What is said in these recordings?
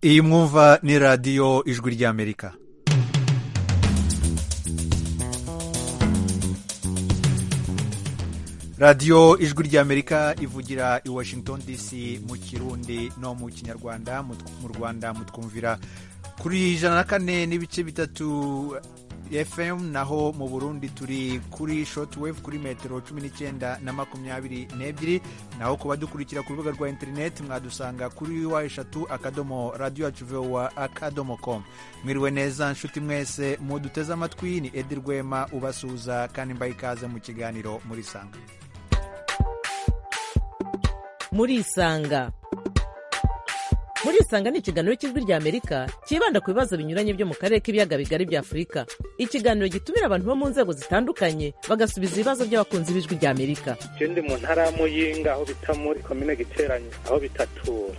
iyi mwumva ni radiyo ijwi ry'amerika radiyo ijwi ry'amerika ivugira i washington dc mu kirundi no mu kinyarwanda mu rwanda mutwumvira kuri ijana na kane n'ibice bitatu fm naho mu burundi turi kuri shotwave kuri metero cumi n'icyenda na makumyabiri n'ebyiri naho kuba dukurikira ku rubuga rwa interineti mwadusanga kuri wa eshatu akadomo radiyo yacu vowa akadomo komu mwiriwe neza nshuti mwese muduteze amatwi ni edi rwema ubasuhuza kandi mbaye ikaze mu kiganiro muri sanga murisanga murisanga ni ikiganiro cy'ijwi rya amerika cyibanda ku bibazo binyuranye byo mu karere k'ibiyaga bigari bya afurika ikiganiro gitumira abantu bo mu nzego zitandukanye bagasubiza ibibazo by'abakunzi b'ijwi rya amerika icyo ndi mu ntara ya muyinga aho bita muri komine giteranye aho bitatura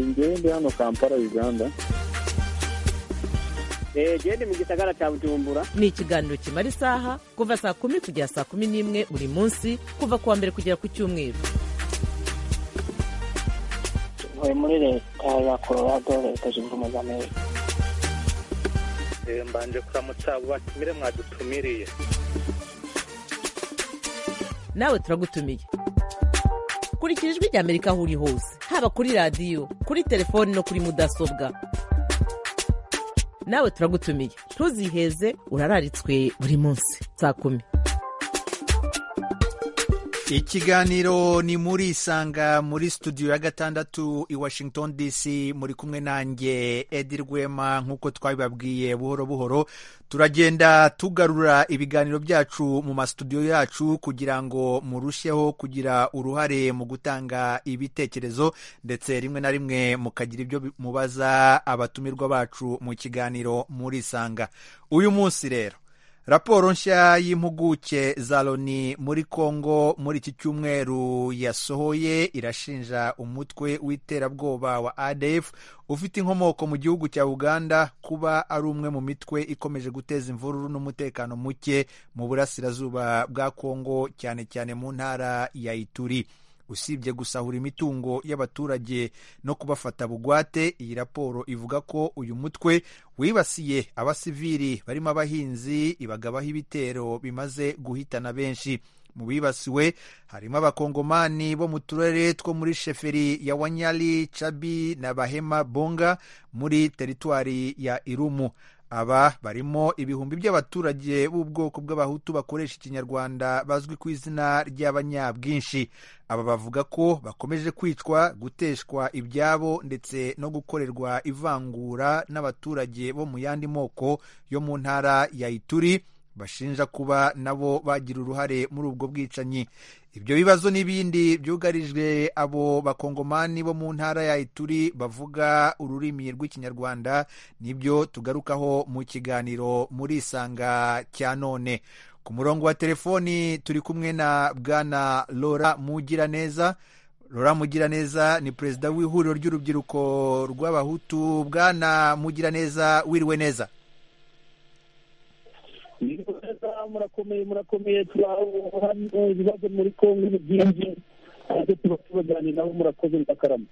njyewe ndi hano kampala uganda genda mu gisagara cya bujumbura ni ikiganiro kimara isaha kuva saa kumi kugera saa kumi n'imwe buri munsi kuva ku wa mbere kugera ku cyumweru tuvuye muri leta ya colorado leta zunze ubumwe za amerika mbanje kuramutsa abo batumire mwadutumiriye nawe turagutumiye kurikira ijwi rya amerika aho uri hose haba kuri radiyo kuri telefoni no kuri mudasobwa nawe turagutumiye ntuziheze urararitswe buri munsi saa kumi ikiganiro ni muri isanga muri studio ya gatandatu i washington dc muri kumwe nanjye edi rwema nk'uko twabibabwiye buhoro buhoro turagenda tugarura ibiganiro byacu mu mastudiyo yacu kugira ngo murusheho kugira uruhare mu gutanga ibitekerezo ndetse rimwe na rimwe mukagira ibyo mubaza abatumirwa bacu mu kiganiro muri isanga uyu munsi rero raporo nshya y'impuguke za loni muri congo muri iki cyumweru yasohoye irashinja umutwe w'iterabwoba wa adf ufite inkomoko mu gihugu cya uganda kuba ari umwe mu mitwe ikomeje guteza imvururu n'umutekano muke mu burasirazuba bwa congo cyane cyane mu ntara ya ituri usibye gusahura imitungo y'abaturage no kubafata bugwate iyi raporo ivuga ko uyu mutwe wibasiye abasivili barimo abahinzi ibagabaho ibitero bimaze guhitana benshi mu bibasiwe harimo abakongomani bo mu turere two muri sheferi ya wanyali cabi na bahema bonga muri teritwari ya irumu aba barimo ibihumbi by'abaturage b'ubwoko bw'abahutu bakoresha ikinyarwanda bazwi ku izina ry'abanyabwinshi aba bavuga ko bakomeje kwicwa guteshwa ibyabo ndetse no gukorerwa ivangura n'abaturage bo mu yandi moko yo mu ntara ya ituri bashinja kuba nabo bagira uruhare muri ubwo bwicanyi ibyo bibazo n'ibindi byugarijwe abo bakongomani bo mu ntara ya ituri bavuga ururimi rw'ikinyarwanda nibyo tugarukaho mu kiganiro muri isanga cya none ku murongo wa telefoni turi kumwe na bwana lora mugiraneza Lora Mugiraneza ni perezida w'ihuriro ry'urubyiruko rw'abahutu bwana Mugiraneza wiriwe neza murakomeye murakomeye turabona ibibazo muri kongo ni byinshi ariko tuba tubaganira nabo murakoze ndakarama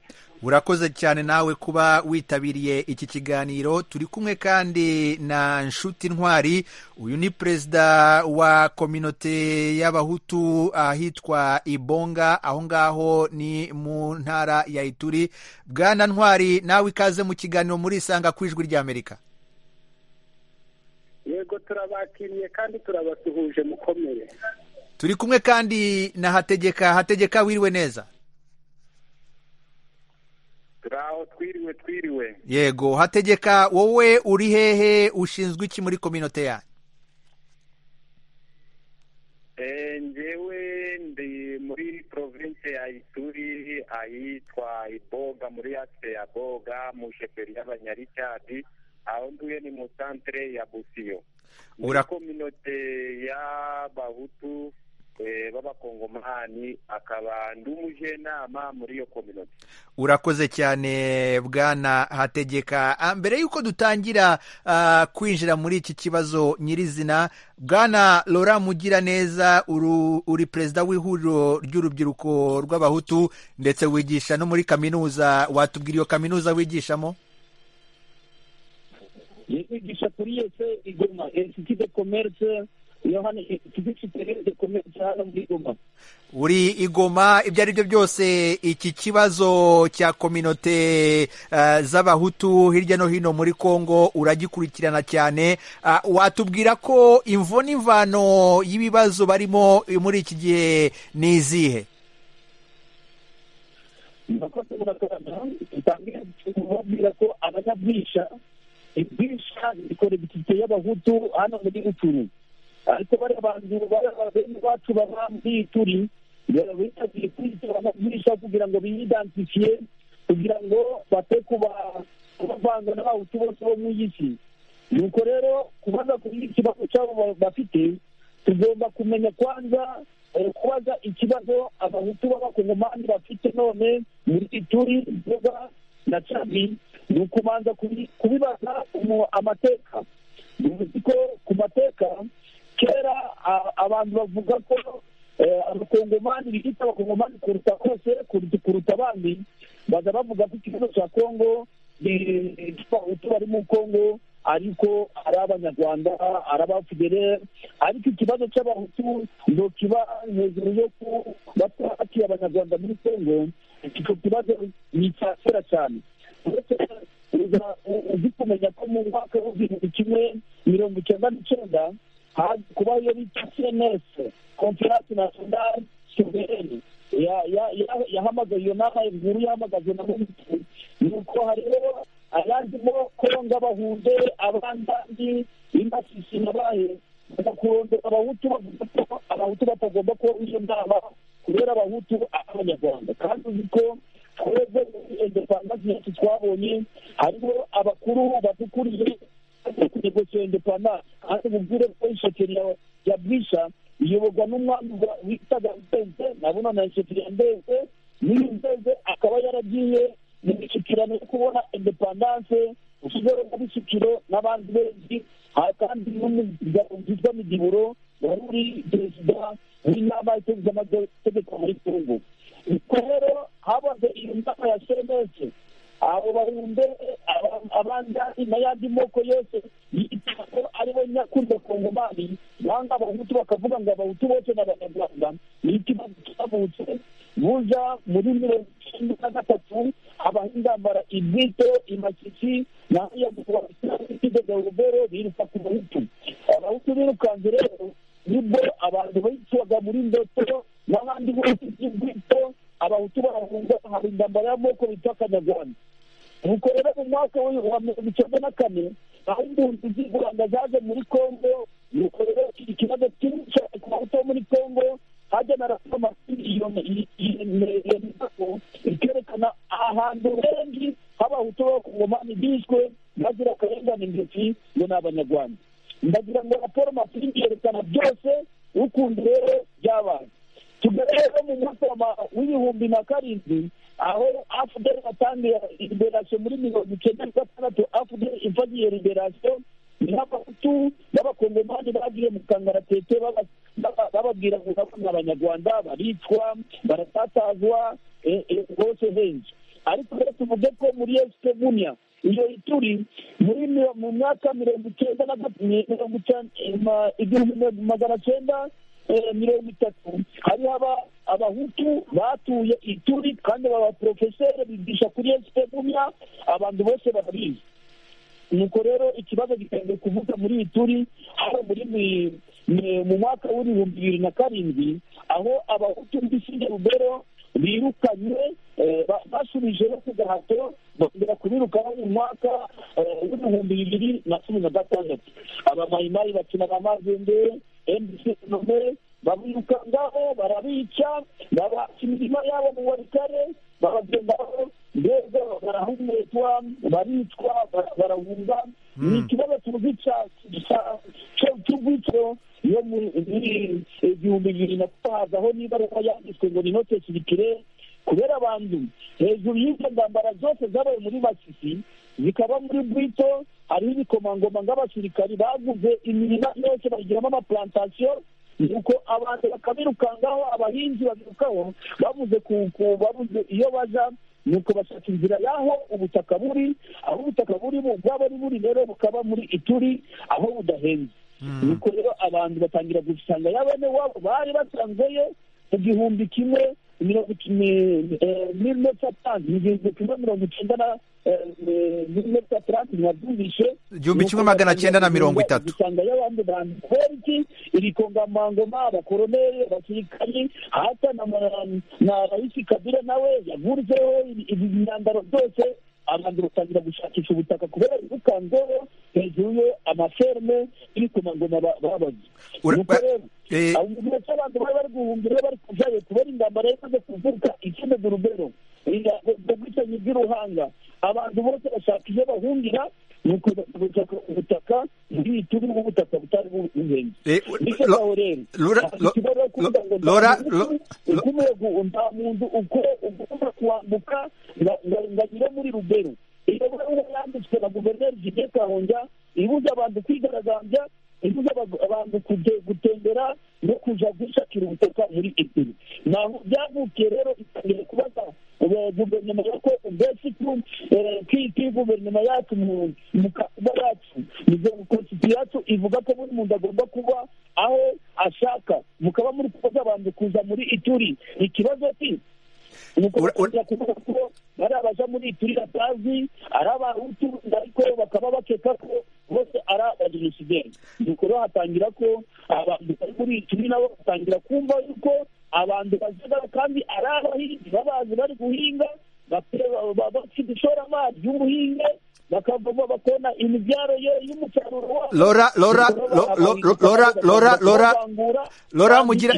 urakoze cyane nawe kuba witabiriye iki kiganiro turi kumwe kandi na nshuti ntwari uyu ni perezida wa kominote y'abahutu ahitwa ibonga aho ngaho ni mu ntara ya ituri bwana ntwari nawe ikaze mu kiganiro muri isanga ku ijwi ry'amerika yego turabakiriye kandi turabasuhuje mukomeye turi kumwe kandi na hategeka hategeka wiriwe neza turaho twiriwe twiriwe yego hategeka wowe uri hehe ushinzwe iki muri kominote yanyu ngewe ndi muri province ya ituri ahitwa iboga muri yase ya boga mu sheferi y'abanyaricadi aho ntuye ni mu santere ya busiyo muri kominote y'abahutu eh, b'abakongomani akaba ndi umujyanama muri iyo kominoti urakoze cyane bwana hategeka Ah, mbere y'uko dutangira ah, kwinjira muri iki kibazo nyirizina bwana Laurent Mugiraneza uru- uri perezida w'ihuriro ry'urubyiruko rw'abahutu ndetse wigisha no muri kaminuza watubwira iyo kaminuza wigishamo yigisha kuri yose igoma insiti de komerse iyo hano insiti citere de komerse hano muri goma uri igoma ibyo ari byo byose iki kibazo cya kominote eh, z'abahutu hirya no hino muri kongo uragikurikirana cyane Ah, watubwira ko imvo n'imvano y'ibibazo barimo muri iki gihe ni izihe murakoze murakorana tutangire kumubwira ko abanyabwisha ibwisha ni kolekitite y'abahutu hano muri uturu ariko bariya bantu bariya bene bacu baba muri ituri bitabiriye kwitura abanyabwisha kugira ngo biyidansifiye kugira ngo bate kuba kubavanga n'abahutu bose bo mu isi nuko rero kubaza kuri iki kibazo cyabo ba- bafite tugomba kumenya kwanza eh, kubaza ikibazo abahutu b'abakongomani bafite none muri ituri nzoga na cami ni ukubanza kubi- kubibaza umu- amateka uzi ko ku mateka kera a- abantu bavuga ko eh, abakongomani biyita abakongomani kuruta bose kuruta kuruta abandi baza bavuga ko ikibazo cya kongo abahutu bari mu kongo ariko ari abanyarwanda ari abafederere ariko ikibazo cy'abahutu ngo kiba hejuru yo kubatwakira abanyarwanda muri kongo icyo kibazo ni icya kera cyane uretse uza- u- uzi kumenya ko mu mwaka w'igihumbi kimwe mirongo icyenda n'icyenda haje kubaho iyo bita cns conference nationale souveraine ya- ya- ya- yahamagaye iyo nama inkuru yahamagajwe na minisitiri nuko hariho ayandimo konga bahunde abandandi b'imasisi nabaye bagakurondera abahutu bavuga ko abahutu batagomba kuba iyo nama kubera abahutu ari abanyarwanda kandi uzi ko twebwe muri indepandansi yacu twabonye hariho abakuru badukuriye kunegosiyo indepandansi kandi mubwire ko ishekeri ya- ya bwisha iyoborwa n'umwami wa- witaga mbeze nabona na ishekeri ya mbeze n'uyu mbeze akaba yaragiye mu mishyikirano yo kubona indepandanse ushyizeho n'abishyikiro n'abandi benshi aha kandi n'umugabo witwa migiburo wari uri perezida w'inama itegeko amategeko muri kongo ubwo rero habaze iyo nama ya senesi abo bahunde aba- abandari n'ayandi moko yose yita ko aribo nyakuri bakongomani banga abahutu bakavuga ngo abahutu bose ni abanyarwanda ni ikibazo cyabutse buja muri mirongo icyenda na gatatu abahindambara ibwito imasisi n'ayagubasidegabero biruka ku bahutu abahutu birukanze rero nibwo abantu bayicwaga muri ndoto n'abandi bose by'ubwito abahutu barahunga hari intambara y'amoko bita akanyarwanda nuko rero mu mwaka w'ibihumbi wa mirongo icyenda na kane aho impunzi z'i rwanda zaje muri kongo nuko rero iki kibazo kinini cyane ku bahutu bo muri kongo hajya na raporo amamiriyoni yemezako ikerekana ahantu henshi h'abahutu b'abakongomani bishwe bazira akarengane intoki ngo ni abanyarwanda ndagira ngo raporo mafilimi yerekana byose ukundi rero byabaye tugaragara mu mwaka wa ma- w'ibihumbi na karindwi aho afuderi yatangiye liberasiyo muri mirongo icyenda na gatandatu afuderi ivagiye liberasiyo n'abahutu b'abakongomani bagiye mu kangaratete baba- baba- bababwira ngo nabo ni abanyarwanda baricwa baratatazwa eh, eh, hose henshi ariko rero tuvuge ko muri esite bunya iyo ituri muri miro- mu mwaka mirongo icyenda na gat- mirongo icyenda eh, ma- igihumbi magana cyenda eh, mirongo itatu hariho aba- abahutu batuye ituri kandi baba porofeseri bigisha kuri esite bunya abantu bose barabizi nuko rero ikibazo gitangiye kuvuka muri iyi turi hano muri mi- mi- mu mwaka w'ibihumbi bibiri na karindwi aho abahutu muri sinde rubero birukanywe eh, ba- basubijeho ku gahato bakongera kubirukaho mu mwaka eh, w'ibihumbi bibiri na cumi na gatandatu abamayimayi bakina ba mazende mdcnome babirukangaho barabica babaca imirima yabo mu warikare babagendaho mbega barahumekwa baricwa bara- barahunga ni ikibazo tuzi cya- cya- cya- cy'urwitiro iyo muri igihumbi bibiri na kutahaza aho n'ibaruwa yanditswe ngo ni inote ya kirikire kubera abantu hejuru y'izo ndambara zose zabaye muri basisi zikaba muri bwito hariho ibikomangoma nk'abasirikari baguze imirima yose bayigiramo amapurantasiyo nuko abantu bakabirukangaho abahinzi babirukaho bavuze ku ku babuze iyo baja nuko bashaka inzira y'aho ubutaka buri aho ubutaka buri bwaba ari buri rero bukaba muri ituri aho budahenze nuko rero abantu batangira gusanga ya bene wabo bari basanzeyo mu gihumbi kimwe mirongo mille satani igihumbi kimwe mirongo icyenda na mille satani ntibabyumvishe igihumbi kimwe magana cyenda na mirongo itatu usanga y'abandi bantu kubera iki iri kongamangoma abakoroneri abasirikari hata na ma- na raisi kabila nawe yagurizeho izi myambaro byose abantu batangira gushakisha ubutaka kubera birukanzeho hejuru ye amaferme y'ibikomangoma ba- babaze Ura- nuko rero eh, abo mu gihe cy'abantu bari bari guhungira bari kujayo kubera intambara yamaze kuvuka icomeza urubero ubwicanyi bw'iruhanga abantu bose bashaka iyo bahungira ni ukugushaka ubutaka muri turi ubutaka butari buhenze eh, bityo lo- ngaho rero Lora- afite ikibazo cyo kuvuga ngo nta Lora- muntu Lo- Lo- uko umuyaga nta muntu uko ugomba kuwambuka nga- nga- ngo anyure muri rubero iyo baruwa yanditswe na guverineri jigiye kahonja ibuza abantu kwigaragambya ibuza abagu- abantu kuge- gutembera no kuja gushakira ubutaka muri ebyiri naho byavukiye rero itangira kubaza eh, guverinoma ya ko mbese ko eh, kwi- kwi guverinoma yacu mu mu kakuba yacu nizo konsiti yacu ivuga ko buri muntu agomba kuba aho ashaka mukaba muri kubaza abantu kuza muri ituri ikibazo ki nuko Ura- ura- batangira kuvuga ko ari abaja muri ituri batazi ari abahutu ariko bakaba bakeka ko bose ari abajenosideri nuko rero hatangira ko abantu bari muri ituri nabo batangira kumva yuko abantu bazaga kandi ari abahinzi babazi bari guhinga bafite- ba- bafite ishoramari ry'ubuhinge bakavoma bakona imibyaro ye- y'umusaruro wabo Lora- Lora- Lo- Lo- Lo- Lora- Lora- Lora- Lora Mugira-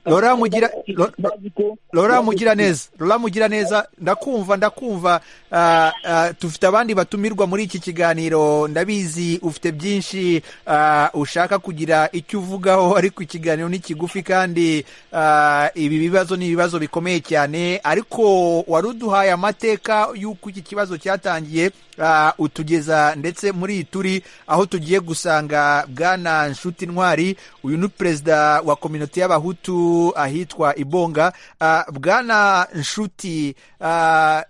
Lora Mugira- Lo- Lora Mugiraneza Lora Mugiraneza ndakumva ndakumva ah, ah, dufite abandi batumirwa muri iki kiganiro ndabizi ufite byinshi ah, ushaka kugira icyo uvugaho ariko ikiganiro ni kigufi kandi ah, ibi bibazo ni ibibazo bikomeye cyane ariko wari uduhaye amateka y'uko iki kibazo cyatangiye ah, utugeza ndetse muri iyi turi aho tugiye gusanga bwana nshuti ntwari uyu ni perezida wa kominote y'abahutu ahitwa ibonga Ah, bwana nshuti ah,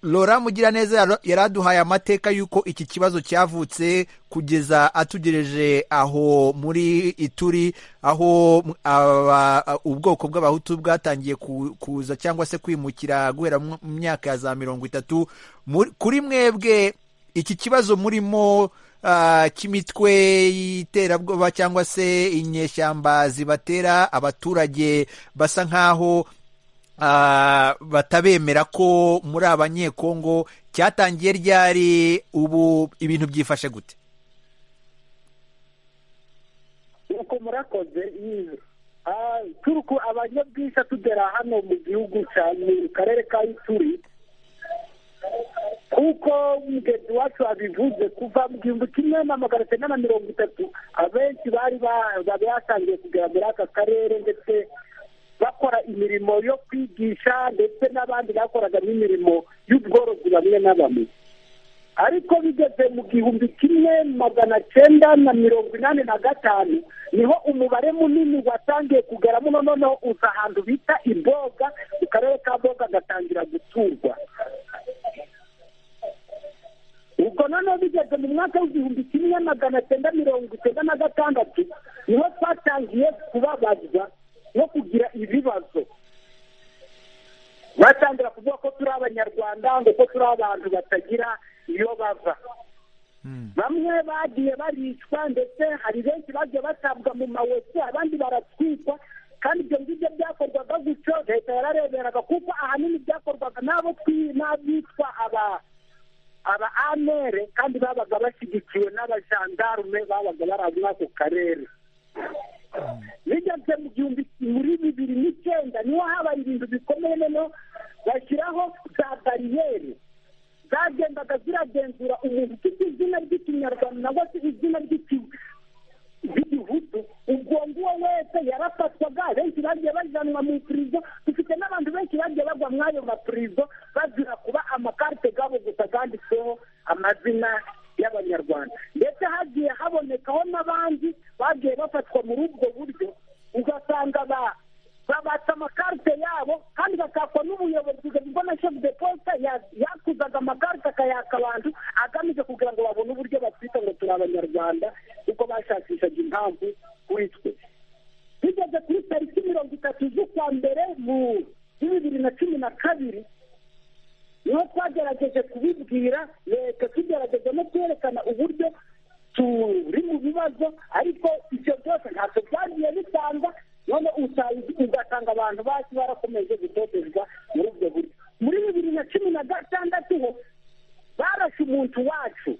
lora mugiraneza yaro- yari aduhaye amateka y'uko iki kibazo cyavutse kugeza atugereje aho muri ituri aho m- aba- ubwoko bw'abahutu bwatangiye ku- kuza cyangwa se kwimukira guhera mu mu myaka ya za mirongo itatu Muri- kuri mwebwe iki kibazo murimo ah, cy'imitwe y'iterabwoba cyangwa se inyeshyamba zibatera abaturage basa nk'aho ah, batabemera ko muri abanyekongo cyatangiye ryari ubu ibintu byifashe gute nuko murakoze yiwe turuku abanyabwishya tugera hano mu gihugu cya mu karere ka ituri kuko mugenzi wacu abivuze kuva mu gihumbi kimwe na magana cyenda na mirongo itatu abenshi bari ba- bari batangiye kugera muri aka karere ndetse bakora imirimo yo kwigisha ndetse n'abandi bakoraga n'imirimo y'ubworozi bamwe na bamwe ariko bigeze mu gihumbi kimwe magana cyenda na mirongo inani na gatanu niho umubare munini watangiye kugeramo noneho uza ahantu bita iboga mu karere ka boga gatangira guturwa ubwo noneho bigeze mu mwaka w'igihumbi kimwe magana cyenda mirongo icyenda na gatandatu niho twatangiye kubabazwa no kugira ibibazo batangira kuvuga ko turi abanyarwanda ngo ko turi abantu batagira iyo bava bamwe bagiye baricwa ndetse hari benshi bagiye batabwa mu mawese abandi baratwikwa kandi ibyo ngibyo byakorwaga gutyo leta yarareberaga kuko ahanini byakorwaga n'abo twi- n'abitwa aba aba anere kandi babaga bashyigikiwe n'abajandarume babaga bari muri ako karere bigeze mu gihumbi muri bibiri n'icyenda niho habaye ibintu bikomeye noneho bashyiraho za bariyeri zagendaga ziragenzura umuntu ufite izina ry'ikinyarwanda cyangwa se izina ry'iki- ry'igihutu bajyanwa mu ipurizo dufite n'abantu benshi bagiye bagwa muri ayo mapurizo bazira kuba amakarite gabo gusa zanditseho amazina y'abanyarwanda ndetse hagiye habonekaho n'abandi bagiye bafatwa muri ubwo buryo ugasanga ba- babatsa amakarite yabo kandi batakwa n'ubuyobozi ubona shefu de posita yakuzaga amakarite akayaka abantu agamije kugira ngo babone uburyo batwita ngo turi abanyarwanda kuko bashakishaga impamvu kuri twe bigeze kuri tariki mirongo itatu z'ukwa mbere mu bibiri na cumi na kabiri niho twagerageje kubibwira leta tugerageza no kwerekana uburyo turi mu bibazo ariko ibyo byose ntabwo byagiye bitanga none usa- ugasanga abantu basi barakomeje gutotezwa muri ubwo buryo muri bibiri na cumi na gatandatu ho barashe umuntu wacu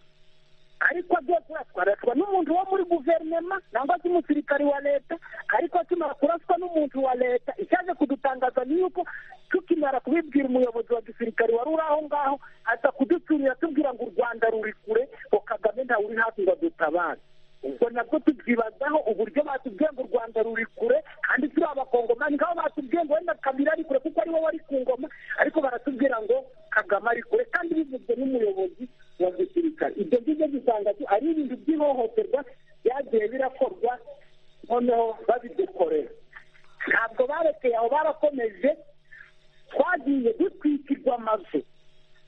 ariko byose turaswa n'umuntu wo muri guverinoma cyangwa se umusirikari wa leta ariko akimara kuraswa n'umuntu wa leta icyaje kudutangaza ni yuko tukimara kubibwira umuyobozi wa gisirikari wari uri aho ngaho aza kuducurira tubwira ngo u rwanda ruri kure ngo kagame ntawe uri hafi ngo adutabare ubwo nabwo tubyibazaho uburyo batubwiye ngo u rwanda ruri kure kandi turi abakongomani nk'aho batubwiye ngo wenda kabiri ari kure kuko ariwe wari ku ngoma ariko baratubwira ngo kagame ari kure kandi bivuzwe n'umuyobozi wa gisirikare ibyo ngibyo gisanga ari ibintu by'ihohoterwa byagiye birakorwa noneho babidukorera ntabwo barekeye aho barakomeje twagiye dutwikirwa amazu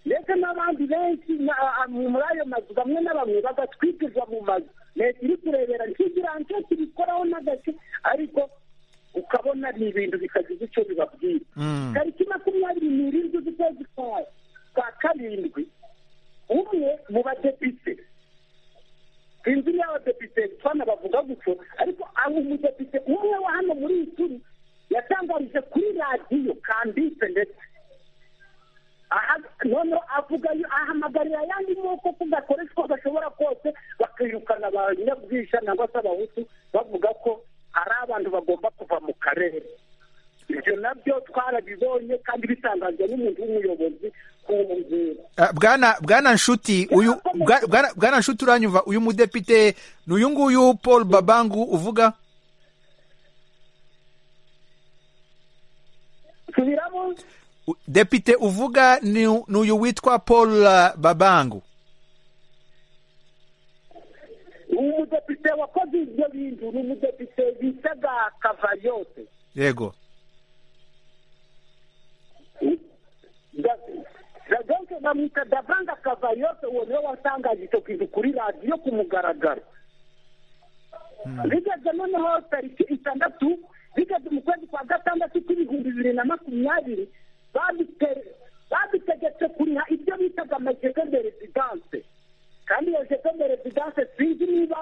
ndetse n'abandi benshi na- a- a- muri ayo mazu bamwe na bamwe bagatwikirwa mu mazu leta iri kurebera ntigira nicyo tubikoraho n'agace ariko ukabona ni ibintu bitagize icyo bibabwira Mm. tariki makumyabiri n'irindwi z'ukwezi kwa kwa karindwi umwe mu badepite sinzi niba abadepite fana bavuga gutyo ariko abo umudepite umwe wa hano muri iyi turi yatangarije kuri radiyo kanditse ndetse aha noneho avuga yo- ahamagarira ayandi moko ko gakoreshwa gashobora kose bakirukana abanyabwishya cyangwa se abahutu bavuga ko ari abantu bagomba kuva mu karere ibyo nabyo twarabibonye kandi bitangazwa n'umuntu w'umuyobozi ku ngera Ah, bwana bwana nshuti uyu bwa- bwana- bwana nshuti uranyumva uyu mudepite ni uyu nguyu paul babangu uvuga subiramo U- depite uvuga ni u- ni uyu witwa paul ah, babangu umudepite wakoze ibyo bintu ni umudepite bitaga kavayose yego dagenke bamwita davanga kavayose uwo niwe watangaje icyo kintu kuri radiyo ku mugaragaro bigeze noneho tariki itandatu bigeze mu kwezi kwa gatandatu k'ibihumbi bibiri na makumyabiri babite- babitegetse kuriha ibyo bitaga amajegende rezidanse kandi iyo jegende rezidanse sinzi niba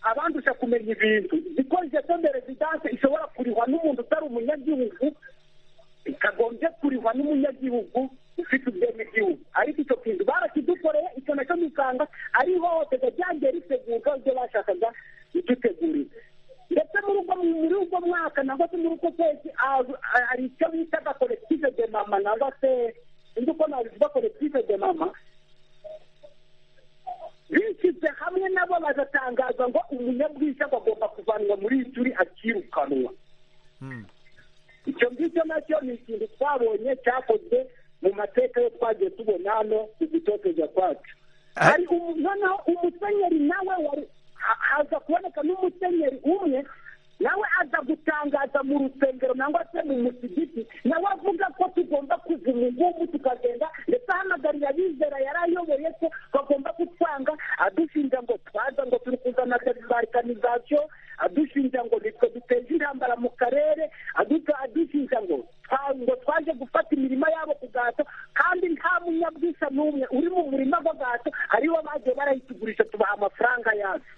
abandusha kumenya ibintu kuko jegende rezidanse ishobora kurihwa n'umuntu utari umunyagihugu ikagombye kurihwa n'umunyagihugu ufite ubwenegihugu ariko icyo kintu barakidukoreye icyo nacyo dusanga ari ihohoterwa ryagiye ritegurwa ibyo bashakaga bidutegurira ndetse muri ubwo muri ubwo mwaka nangwa se muri uko kwezi ah, ah, hari icyo bitaga kolekitive de mama nangwa se indi uko nabivuga kolekitive de mama bishyize hamwe nabo bagatangaza ngo umunyabwishyu agomba kuvanwa muri iyi turi akirukanwa Mm. icyo ngicyo nacyo ni ikintu twabonye cyakozwe mu mateka yo twagiye tubona hano ku gutoteza kwacu Ah. hari umu- noneho umusenyeri nawe wari ha- haza kuboneka n'umusenyeri umwe nawe aza gutangaza mu rusengero nangwa se mu musigiti nawe avuga ko tugomba kuva umugumu tukagenda ndetse ahamagarira abizera yari ayoboye ko bagomba kutwanga adushinja ngo twaza ngo turi kuzana dezibarikanizaciyo adushinja ngo nitwe duteje intambara mu karere aduta- adushinja ngo twa- ngo twaje gufata imirima yabo ku gahato kandi nta munyabwishya n'umwe uri mu murima w'agahato ariwo bagiye barayitugurisha tubaha amafaranga yacu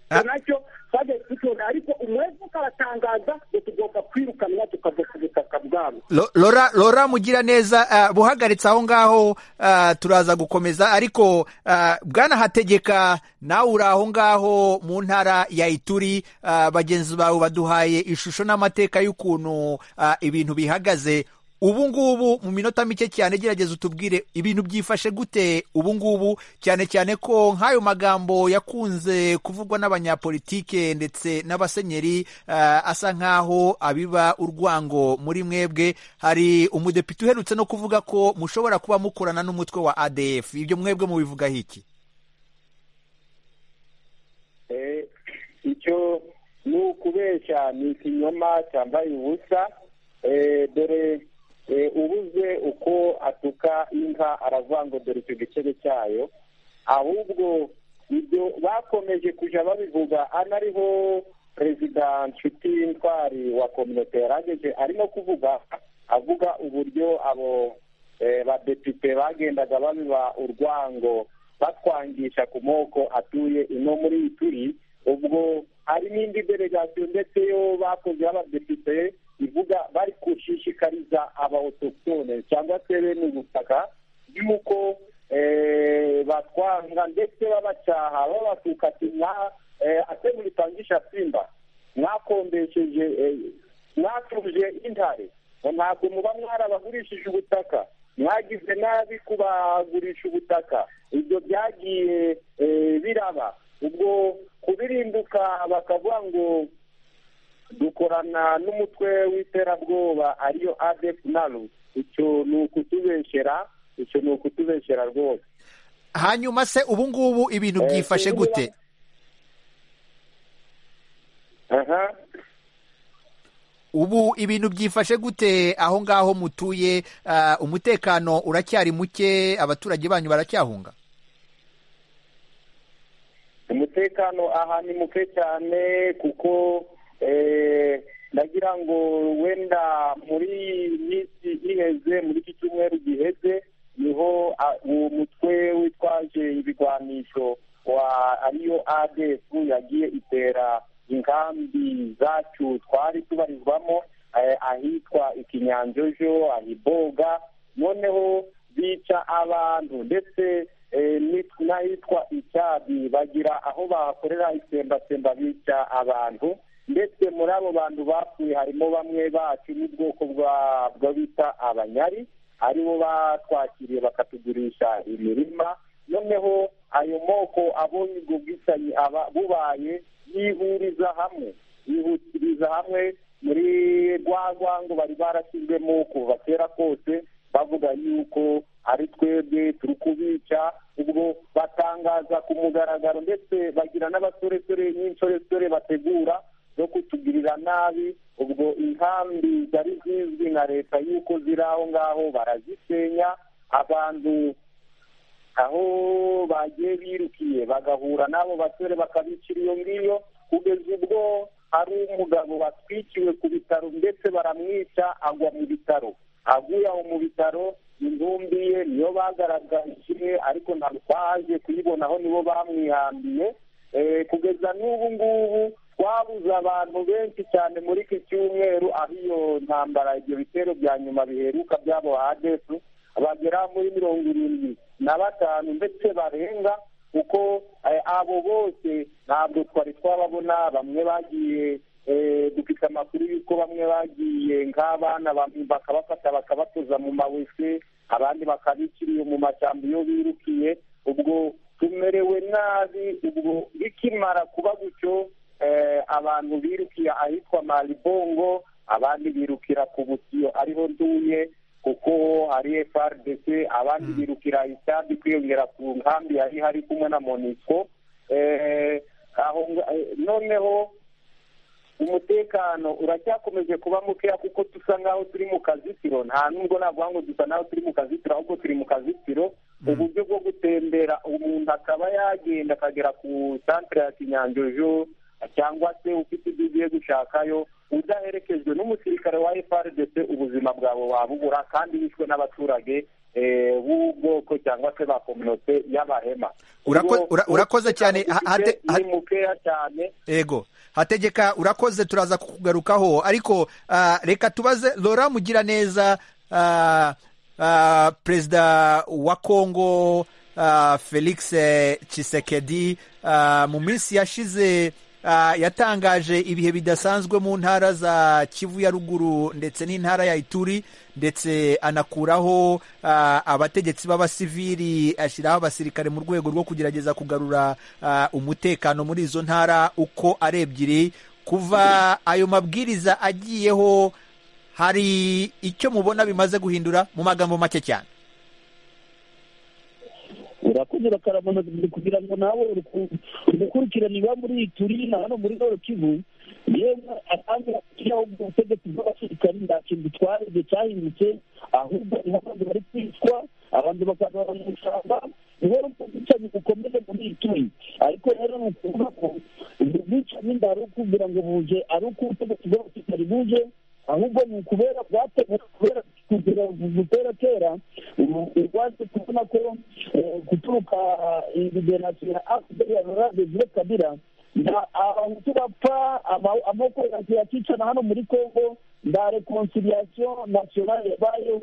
Ah. nacyo twagiye tucyona ariko umwevuka aratangaza ngo tugomba kwirukanwa tukava ku butaka bwabo Lo- lora lora mugira neza ah, buhagaritse aho ngaho ah, turaza gukomeza ariko ah, bwana hategeka nawe uri aho ngaho mu ntara ya ituri ah, bagenzi bawe baduhaye ishusho n'amateka y'ukuntu ah, ibintu bihagaze ubu ngubu mu minota mike cyane gerageza utubwire ibintu byifashe gute ubu ngubu cyane cyane ko nk'ayo magambo yakunze kuvugwa n'abanyapolitike ndetse n'abasenyeri eh, asa nk'aho abiba urwango muri mwebwe hari umudepite uherutse no kuvuga ko mushobora kuba mukorana n'umutwe wa adf ibyo mwebwe mubivugaho iki Eh, icyo ni ukubeshya ni ikinyoma cyambaye ubusa Eh, dore eh, ubuze uko atuka inka aravuga ngo dore icyo gicebe cyayo ahubwo ibyo bakomeje kujya babivuga anariho perezida nshuti ntwari wa kominote yarageje arimo kuvuga avuga uburyo abo eh, badepite bagendaga babiba urwango batwangisha ku moko atuye ino muri turi ubwo hari n'indi delegasiyo ndetse yo bakoze y'abadepite ivuga bari gushishikariza abaotokitone cyangwa se bene ubutaka y'uko eh, batwanga ndetse babacyaha babatuka ati mwa eh, ate mulipangisha simba mwakombesheje eh, mwatuje intare ngo ntabwo muba mwarabagurishije ubutaka mwagize nabi kubagurisha ubutaka ibyo byagiye eh, biraba ubwo kubirinduka bakavuga ngo dukorana n'umutwe w'iterabwoba ariyo adep nalu icyo ni ukutubeshyera icyo ni ukutubeshyera rwose hanyuma se ubu ngubu ibintu Eh, byifashe niba- gute aha ubu ibintu byifashe gute aho ngaho mutuye Ah, umutekano uracyari muke abaturage banyu baracyahunga umutekano aha ni muke cyane kuko eh, ndagira ngo wenda muri iyi minsi iheze muri iki cyumweru giheze niho ah, uwo mutwe witwaje ibigwanisho wa ariyo adf yagiye itera inkambi zacu twari tubarizwamo eh, ahitwa ikinyanjojo ahiboga noneho bica abantu ndetse eh, nit- n'ahitwa icyabi bagira aho bakorera itsembatsemba bica abantu ndetse muri abo bantu bapfuye harimo bamwe bacu n'ubwoko bwa- bwo bita abanyari aribo batwakiriye bakatugurisha imirima noneho ayo moko abonye ubwo bwicanyi aba bubaye yihuriza hamwe yihutiriza hamwe muri rwa rwango bari barashyizwemo kuva kera kose bavuga yuko ari twebwe turi kubica ubwo batangaza ku mugaragaro ndetse bagira n'abasoresore n'insoresore bategura zo kutugirira nabi ubwo inkambi zari zizwi na leta yuko ziri aho ngaho barazisenya abantu aho bagiye birukiye bagahura n'abo basore bakabicira iyo ngiyo kugeza ubwo hari umugabo watwikiwe ku bitaro ndetse baramwica agwa mu bitaro aguye aho mu bitaro intumbi ye niyo bagaragaje ariko ntabwo twaje kuyibonaho nibo bamwihambiye Eh, kugeza n'ubu ngubu twabuze abantu benshi cyane muri iki cyumweru aho iyo ntambara ibyo bitero bya nyuma biheruka by'abo hadefu bagera muri mirongo irindwi na batanu ndetse barenga kuko eh, abo bose ntabwo twari twababona bamwe bagiye eh, dufite amakuru y'uko bamwe bagiye nk'abana bam- bakabafata bakabatoza mu mawese abandi bakabiciriye mu mashyamba iyo birukiye ubwo tumerewe nabi ubwo bikimara kuba gutyo eh, abantu birukiye ahitwa maribongo abandi birukira ku butiyo ariho nduye kuko hari FRDC abandi birukira icyambi kwiyongera ku nkambi yari hari kumwe na MONUSCO eh, aho nga- eh, noneho umutekano uracyakomeje kuba mukeya kuko dusa nk'aho turi mu kazitiro nta nubwo navuga ngo dusa nk'aho turi mu kazitiro ahubwo turi mu kazitiro uburyo bwo gutembera umuntu akaba yagenda akagera ku santire ya kinyanjojo cyangwa se ufite ibyo ugiye gushakayo udaherekejwe n'umusirikare wa FRDC ubuzima bwawe wabubura kandi wishwe n'abaturage eh, b'ubwoko cyangwa se ba kominote y'abahema Urako- Ubwo ura- urakoze cyane. Ha- hate- ni mukeya cyane ego hategeka urakoze turaza kukugarukaho ariko ah, reka tubaze lora mugira neza ah, ah, perezida wa kongo ah, felix eh, tshisekedi ah, mu minsi yashize yatangaje ibihe bidasanzwe mu ntara za kivu ya ruguru ndetse n'intara ya ituri ndetse anakuraho ah, abategetsi b'abasivili ashyiraho abasirikare mu rwego rwo kugerageza kugarura ah, umutekano muri izo ntara uko ari ebyiri kuva ayo mabwiriza agiyeho hari icyo mubona bimaze guhindura mu magambo make cyane urakoze bakarabona kugira ngo nawe uruku- urukurikirane iba muri ituri na hano muri noro kivu yewe atange ashyiraho ubutegetsi bw'abasirikari nta kintu bitwara igihe cyahindutse ahubwo niho abantu bari kwicwa abantu bakazaba mu ishyamba niho ubwicanyi bukomeye muri ituri ariko rero ni ukuvuga ko ubwo bwicanyi ndari ukubwira ngo buje ari uko ubutegetsi bw'abasirikari buje ahubwo ni ukubera bwateguwe kubera kugira gutera kera urwaje kubona ko eh, guturuka liberasiyo ya afuperi ya rurade zire kabira nda- abahutu bapfa ama- amoko yakicana hano muri congo nda reconciliation nationale yabayeho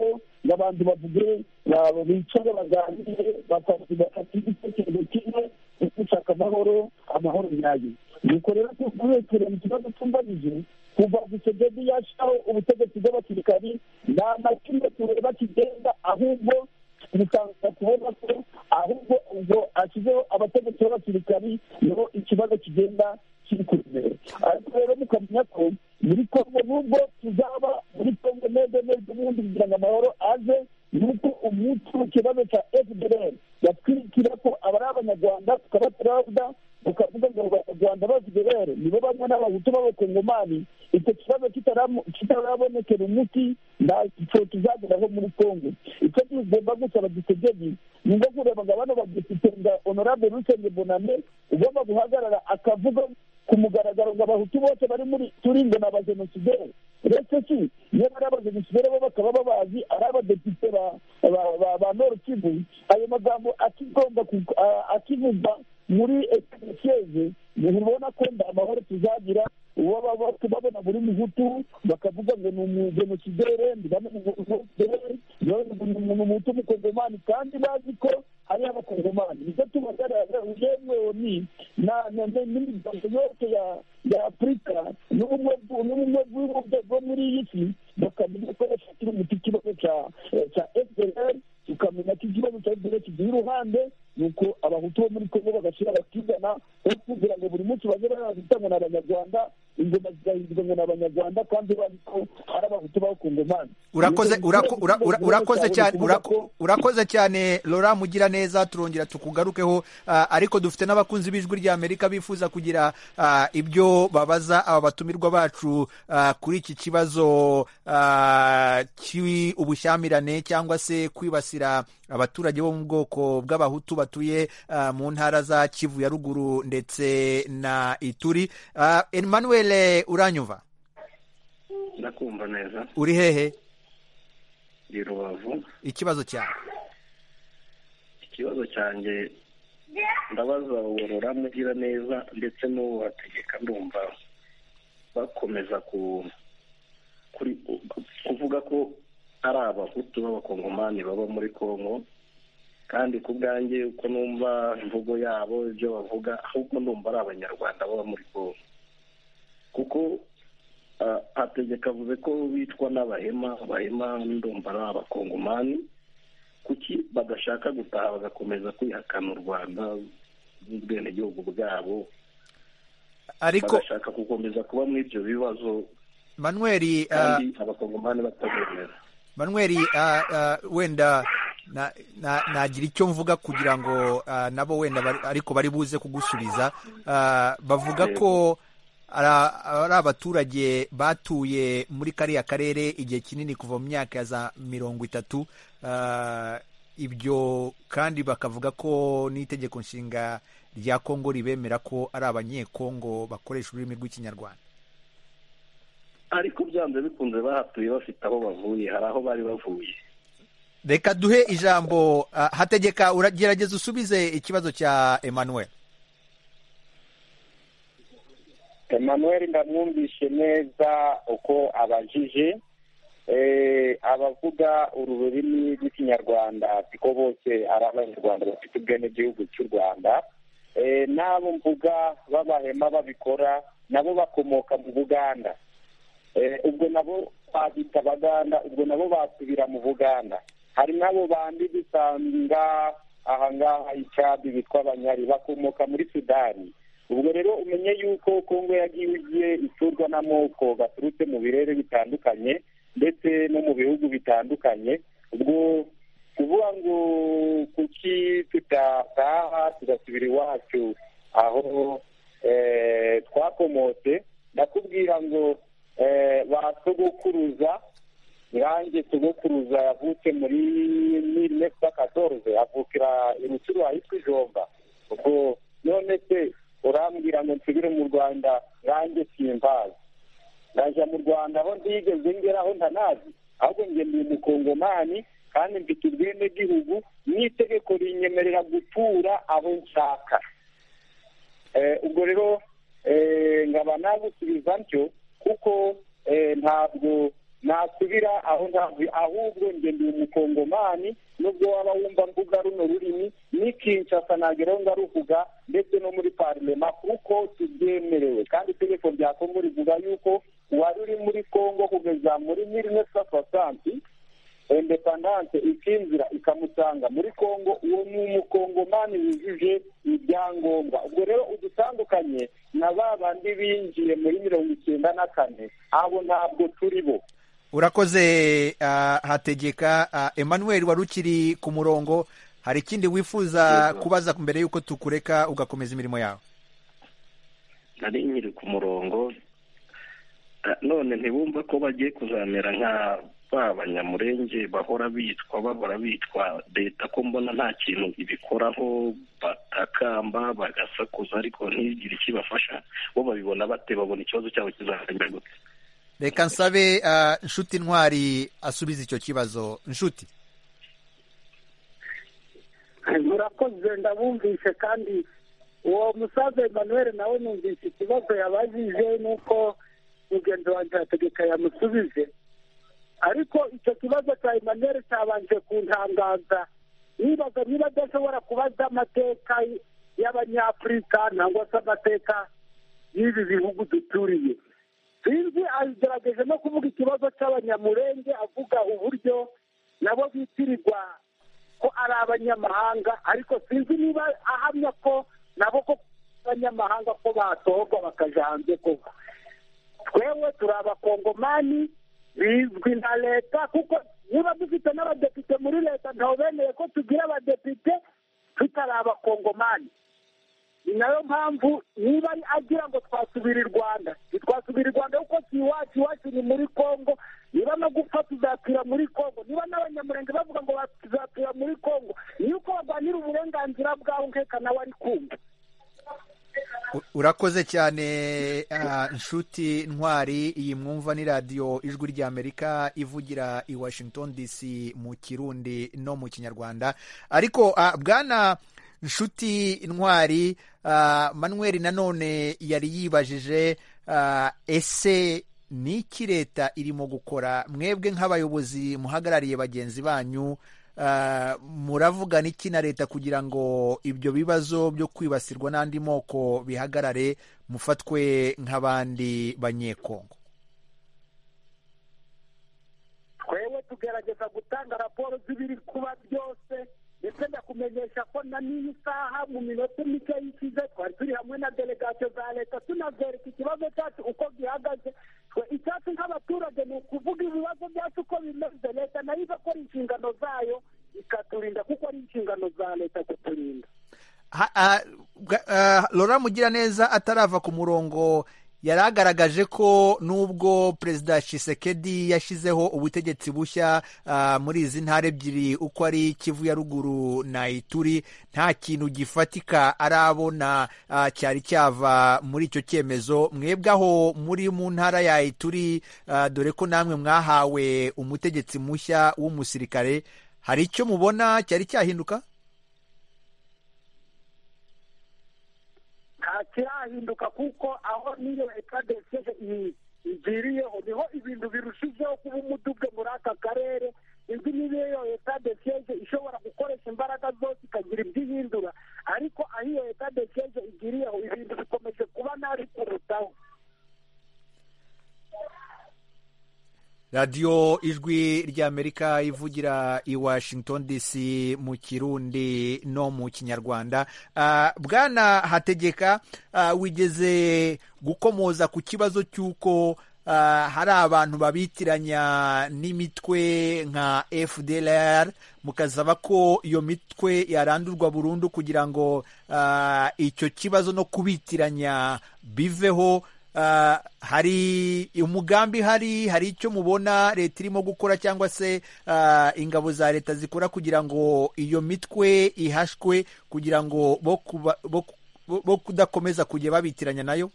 ngo abantu bavuge ba- bicare baganire bakavuga bafate igitekerezo kimwe cyo gushaka amahoro amahoro nyayo nuko rero tuguhekere mu kibazo cyumbanije kuva Tshisekedi yashyiraho ubutegetsi bw'abasirikari nta na kimwe tureba kigenda ahubwo bitangira kubona ko ahubwo ubwo ashyizeho abategetsi b'abasirikari niho ikibazo kigenda kiri ku mbere ariko rero mukamenya ko muri kongo nubwo tuzaba muri kongo neza neza ubundi kugira ngo amahoro aze nuko umunsi w'ikibazo cya fdr yatwirikira ko abari abanyarwanda tukabatarabwa ukavuga ngo abanyarwanda b'abasirikare nibo bamwe n'abahutu b'abakongomani icyo kibazo kitaramu- kitarabonekera umuti ntacyo tuzageraho muri congo icyo tugomba gusaba dutegeye ni nko kureba ngo bano badepite nga honorable rusenge boname ugomba guhagarara akavuga ku mugaragaro ngo abahutu bose bari muri turingo ni abajenosideri uretse si niyo bari abajenosideri bo bakaba babazi ari abadepite ba- ba- ba- ba nord kivu ayo magambo akigomba ku- a- akivugwa muri ekeseze ubona ko nda amahoro tuzagira uwo baba babona buri muhutu bakavuga ngo ni umugenosidere ndibamugenosidere ni umuhutu w'umukongomani kandi bazi ko ari abakongomani nibyo tubagaragara yemwe ni na- na- na- n'imiryango yose ya- ya afurika n'ubumwe bw- n'ubumwe bw'ibihugu bwo muri iyi si bakamenya ko bafatira umuti ikibazo cya- eh, cya fdr tukamenya ko ikibazo cya fdr kigira uruhande nuko abahutu bo muri kongo bagashyira abakizana aho kugira ngo buri munsi baze barazita ngo ni abanyarwanda ingoma zigahindurwa ngo ni abanyarwanda kandi bazi ko ari abahutu b'abakongomani urakoze Nuko uraku- ura- ura- ikibazo urakoze cyawe cyane ni ukuvuga uraku- urakoze cyane lora mugira neza turongera tukugarukeho ah, ariko dufite n'abakunzi b'ijwi ry'amerika bifuza kugira ah, ibyo babaza aba batumirwa bacu ah, kuri iki kibazo ah, cy'ubushyamirane cyangwa se kwibasira abaturage bo mu bwoko bw'abahutu batuye ah, mu ntara za kivu ya ruguru ndetse na ituri Ah, emmanuel uranyumva ndakumva neza uri hehe ndi rubavu ikibazo cyawe ikibazo cyanjye ndabaza uworora mugira neza ndetse n'uwo bategeka ndumva bakomeza ku kuri kuvuga ko ari abahutu b'abakongomani baba muri kongo kandi ku bwanjye uko numva imvugo yabo ibyo bavuga ahubwo numva ari abanyarwanda baba muri kongo kuko ah, hategeka avuze ko bitwa n'abahema abahema ndumva ari abakongomani kuki badashaka gutaha bagakomeza kwihakana u rwanda n'ubwenegihugu bwabo ariko bagashaka gukomeza kuba muri ibyo bibazo manweri ah, kandi abakongomani batabemera manweri ah, ah, wenda na- na- nagira icyo mvuga kugira ngo ah, nabo wenda bari- ariko bari buze kugusubiza Ah, bavuga ko ari ari abaturage batuye muri kariya karere igihe kinini kuva mu myaka ya za mirongo itatu Ah, ibyo kandi bakavuga ko n'itegeko nshinga rya kongo ribemera ko ari abanyekongo bakoresha ururimi rw'ikinyarwanda ariko byanze bikunze bahatuye bafite aho bavuye hari aho bari bavuye reka duhe ijambo ah, hategeka uragerageza usubize ikibazo cya emmanuel emmanuel ndamwumvishe neza uko abajije Eh, abavuga uru rurimi rw'ikinyarwanda siko bose ari abanyarwanda bafite ubwenegihugu cy'u rwanda n'abo mvuga b'abahema babikora nabo bakomoka mu buganda ubwo nabo twabita abaganda ubwo nabo basubira mu buganda hari n'abo bandi dusanga ahangaha icyabi bitwa abanyari bakomoka muri sudani ubwo rero umenye yuko kongo yagiye igiye iturwa n'amoko baturutse mu birere bitandukanye ndetse no mu bihugu bitandukanye ubwo kuvuga ngo kuki tudataha tugasubira iwacu aho twakomotse ndakubwira ngo ba sogokuruza irangi sogokuruza yavutse muri mille neuf cent quatorze avukira i rutsiro ahitwa ijomba ubwo none se urambwira ngo nsubire mu rwanda nanjye simbazi ndajya mu rwanda aho ntigeze ngeraho ntanazi ahubwo njye ndi umukongomani kandi mfite ubwenegihugu n'itegeko rinyemerera gutura aho nshaka ubwo rero nkaba nagusubiza ntyo kuko ntabwo nasubira aho ntabwo ahubwo njye ndi umukongomani nubwo waba wumva mvuga runo rurimi n'ikinshasa nageraho ngaruvuga ndetse no muri parlement kuko tubyemerewe kandi itegeko rya kongo rivuga yuko uwari uri muri kongo kugeza muri mille neuf cent soixante independance ikinjira ikamusanga muri kongo uwo ni umukongomani wujuje ibyangombwa ubwo rero udutandukanye na ba bandi binjiye muri mirongo icyenda na kane abo ntabwo turi bo urakoze hategeka emmanuel wari ukiri ku murongo hari ikindi wifuza kubaza mbere y'uko tukureka ugakomeza imirimo yawe nari nkiri ku murongo none ntibumva ko bagiye kuzamera nka ba banyamurenge bahora bitwa bahora bitwa leta ko mbona nta kintu ibikoraho batakamba bagasakuza ariko ntigire ikibafasha bo babibona bate babona ikibazo cyabo kizakemura gute reka nsabe nshuti ntwari asubiza icyo kibazo nshuti murakoze ndabumvishe kandi uwo musaza emmanuel nawe numvise ikibazo yabajije nuko mugenzi wanjye hategeka yamusubije ariko icyo kibazo cya emmanuel cyabanje kuntangaza nibaga niba adashobora kubaza amateka y'abanyafurika nangwa se amateka y'ibi bihugu duturiye sinzi agerageje no kuvuga ikibazo cy'abanyamurenge avuga uburyo nabo bitirirwa ko ari abanyamahanga ariko sinzi niba ahamya ko nabo ko abanyamahanga ko batohogwa bakajya hanze koko twewe turi abakongomani bizwi na leta kuko niba dufite n'abadepite muri leta ntawubeneye ko tugira abadepite tutari abakongomani ni nayo mpamvu niba agira ngo twasubire i rwanda ntitwasubire i rwanda kuko si iwacu iwacu ni muri congo niba no gupfa tuzapfira muri congo niba n'abanyamurenge bavuga ngo tuzapfira muri congo niyo uko barwanira uburenganzira bwabo nkeka nawe ari kumva urakoze cyane nshuti ntwari iyi mwumva ni radiyo ijwi ry'amerika ivugira i washington dc mu kirundi no mu kinyarwanda ariko bwana nshuti ntwari manweri nanone yari yibajije ese ni iki leta irimo gukora mwebwe nk'abayobozi muhagarariye bagenzi banyu muravugana iki na leta kugira ngo ibyo bibazo byo kwibasirwa n'andi moko bihagarare mufatwe nk'abandi banyekongo twewe tugerageza gutanga raporo z'ibiri kuba byose ndetse ndakumenyesha ko na n'iyi saha mu minota mike y'ikize twari turi hamwe na delegasiyo za leta tunazereka ikibazo cyacu uko gihagaze twe icyacu nk'abaturage ni ukuvuga ibibazo byacu uko bimeze leta nayo igakora inshingano zayo ikaturinda kuko ari inshingano za leta kuturinda lora mugira neza atarava ku murongo yari agaragaje ko nubwo perezida Shisekedi yashyizeho ubutegetsi bushya muri izi ntara ebyiri uko ari kivu ya ruguru na ituri nta kintu gifatika arabona cyari cyava muri icyo cyemezo mwebwe aho muri mu ntara ya ituri dore ko namwe mwahawe umutegetsi mushya w'umusirikare hari icyo mubona cyari cyahinduka kirahinduka kuko aho niyo leta deseje igiriyeho niho ibintu birushijeho kuba umudugudu muri aka karere indi niyo leta deseje ishobora gukoresha imbaraga zose ikagira ibyo ihindura ariko aho iyo leta deseje radiyo ijwi ry'amerika ivugira i washington dc mu kirundi no mu kinyarwanda bwana hategeka wigeze gukomoza ku kibazo cy'uko hari abantu babitiranya n'imitwe nka fdr mukasaba ko iyo mitwe yarandurwa burundu kugira ngo icyo kibazo no kubitiranya biveho hari umugambi hari hari icyo mubona leta irimo gukora cyangwa se ingabo za leta zikora kugira ngo iyo mitwe ihashwe kugira ngo bo kudakomeza kujya babitiranya nayo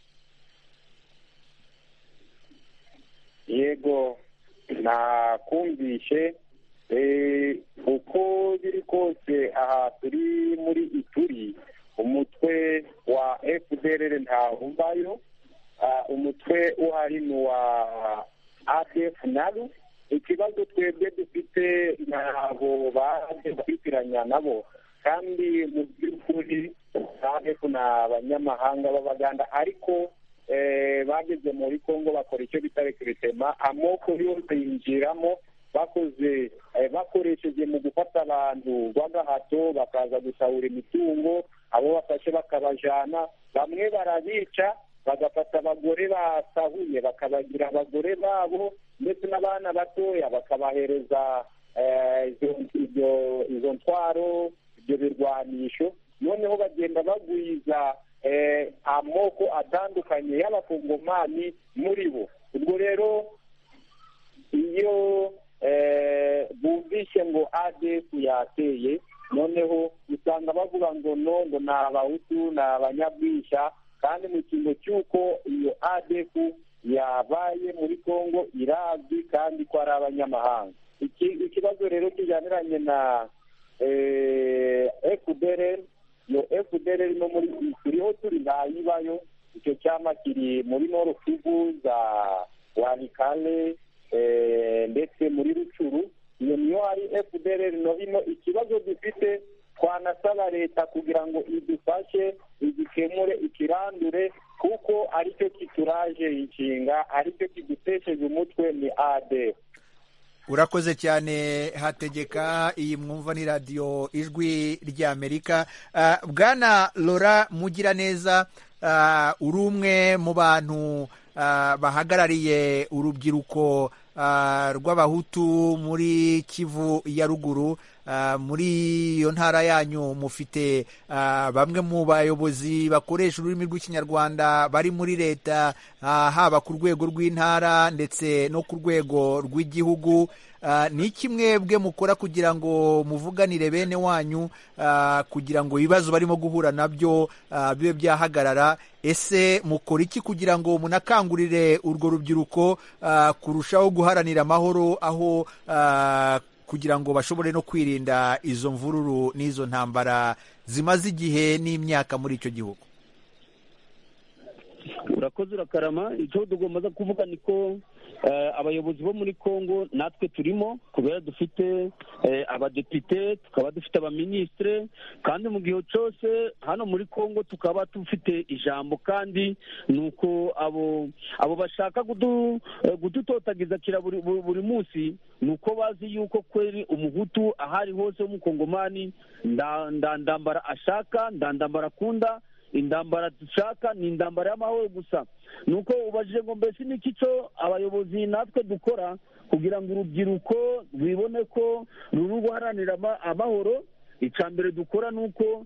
yego nakumvishe uko biri kose aha turi muri ituri umutwe wa fdr ntawumvayo umutwe uhari ni uwa adf naru ikibazo twebwe dufite ntabwo baje babitiranya nabo kandi mu by'ukuri adf ni abanyamahanga b'abaganda ariko bageze muri congo bakora icyo bita rekiritema amoko yose yinjiramo bakoze bakoresheje mu gufata abantu b'agahato bakaza gusahura imitungo abo bafashe bakabajana bamwe barabica bagafata abagore basahuye bakabagira abagore babo ndetse n'abana batoya bakabahereza izo ntwaro ibyo birwanisho noneho bagenda bagwiza amoko atandukanye y'abakongomani muri bo ubwo rero iyo bumvise ngo adefu yateye noneho usanga bavuga ngo no ngo ni abahutu ni abanyabwishya kandi mu cyimbo cy'uko iyo adefu yabaye muri congo irazwi kandi ko ari abanyamahanga ikibazo rero kijyaniranye na efudereri iyo fdr no muri turiho turi ntayibayo icyo cyama kiri muri noro kivu za wanikale ndetse muri rucuru iyo niyo hari fdr no hino ikibazo dufite twanasaba leta kugira ngo idufashe igikemure ikirandure kuko aricyo kituraje inshinga aricyo kidutesheje umutwe ni adefu urakoze cyane hategeka iyi mwumva ni radiyo ijwi ry'amerika bwana lora mugiraneza uri umwe mu bantu bahagarariye urubyiruko rw'abahutu muri kivu ya ruguru muri iyo ntara yanyu mufite bamwe mu bayobozi bakoresha ururimi rw'ikinyarwanda bari muri leta haba ku rwego rw'intara ndetse no ku rwego rw'igihugu ni kimwe bwe mukora kugira ngo muvuganire bene wanyu kugira ngo ibibazo barimo guhura nabyo bibe byahagarara ese mukora iki kugira ngo munakangurire urwo rubyiruko kurushaho guharanira amahoro aho kugira ngo bashobore no kwirinda izo mvururu n'izo ntambara zimaze igihe n'imyaka muri icyo gihugu urakoze urakarama icyo tugomba kuvuga ni ko abayobozi bo muri congo natwe turimo kubera dufite abadepite tukaba dufite abaminisitire kandi mu gihe cyose hano muri congo tukaba dufite ijambo kandi ni uko abo bashaka kudutotagiza buri munsi ni uko bazi yuko kweri umuhutu ahari hose w'umukongomani ndandambara ashaka ndandambara akunda indambara dushaka ni indambara y'amahoro gusa ni uko ubajije ngo mbese n'iki cyo abayobozi natwe dukora kugira ngo urubyiruko rwibone ko ruri guharanira amahoro icya mbere dukora ni uko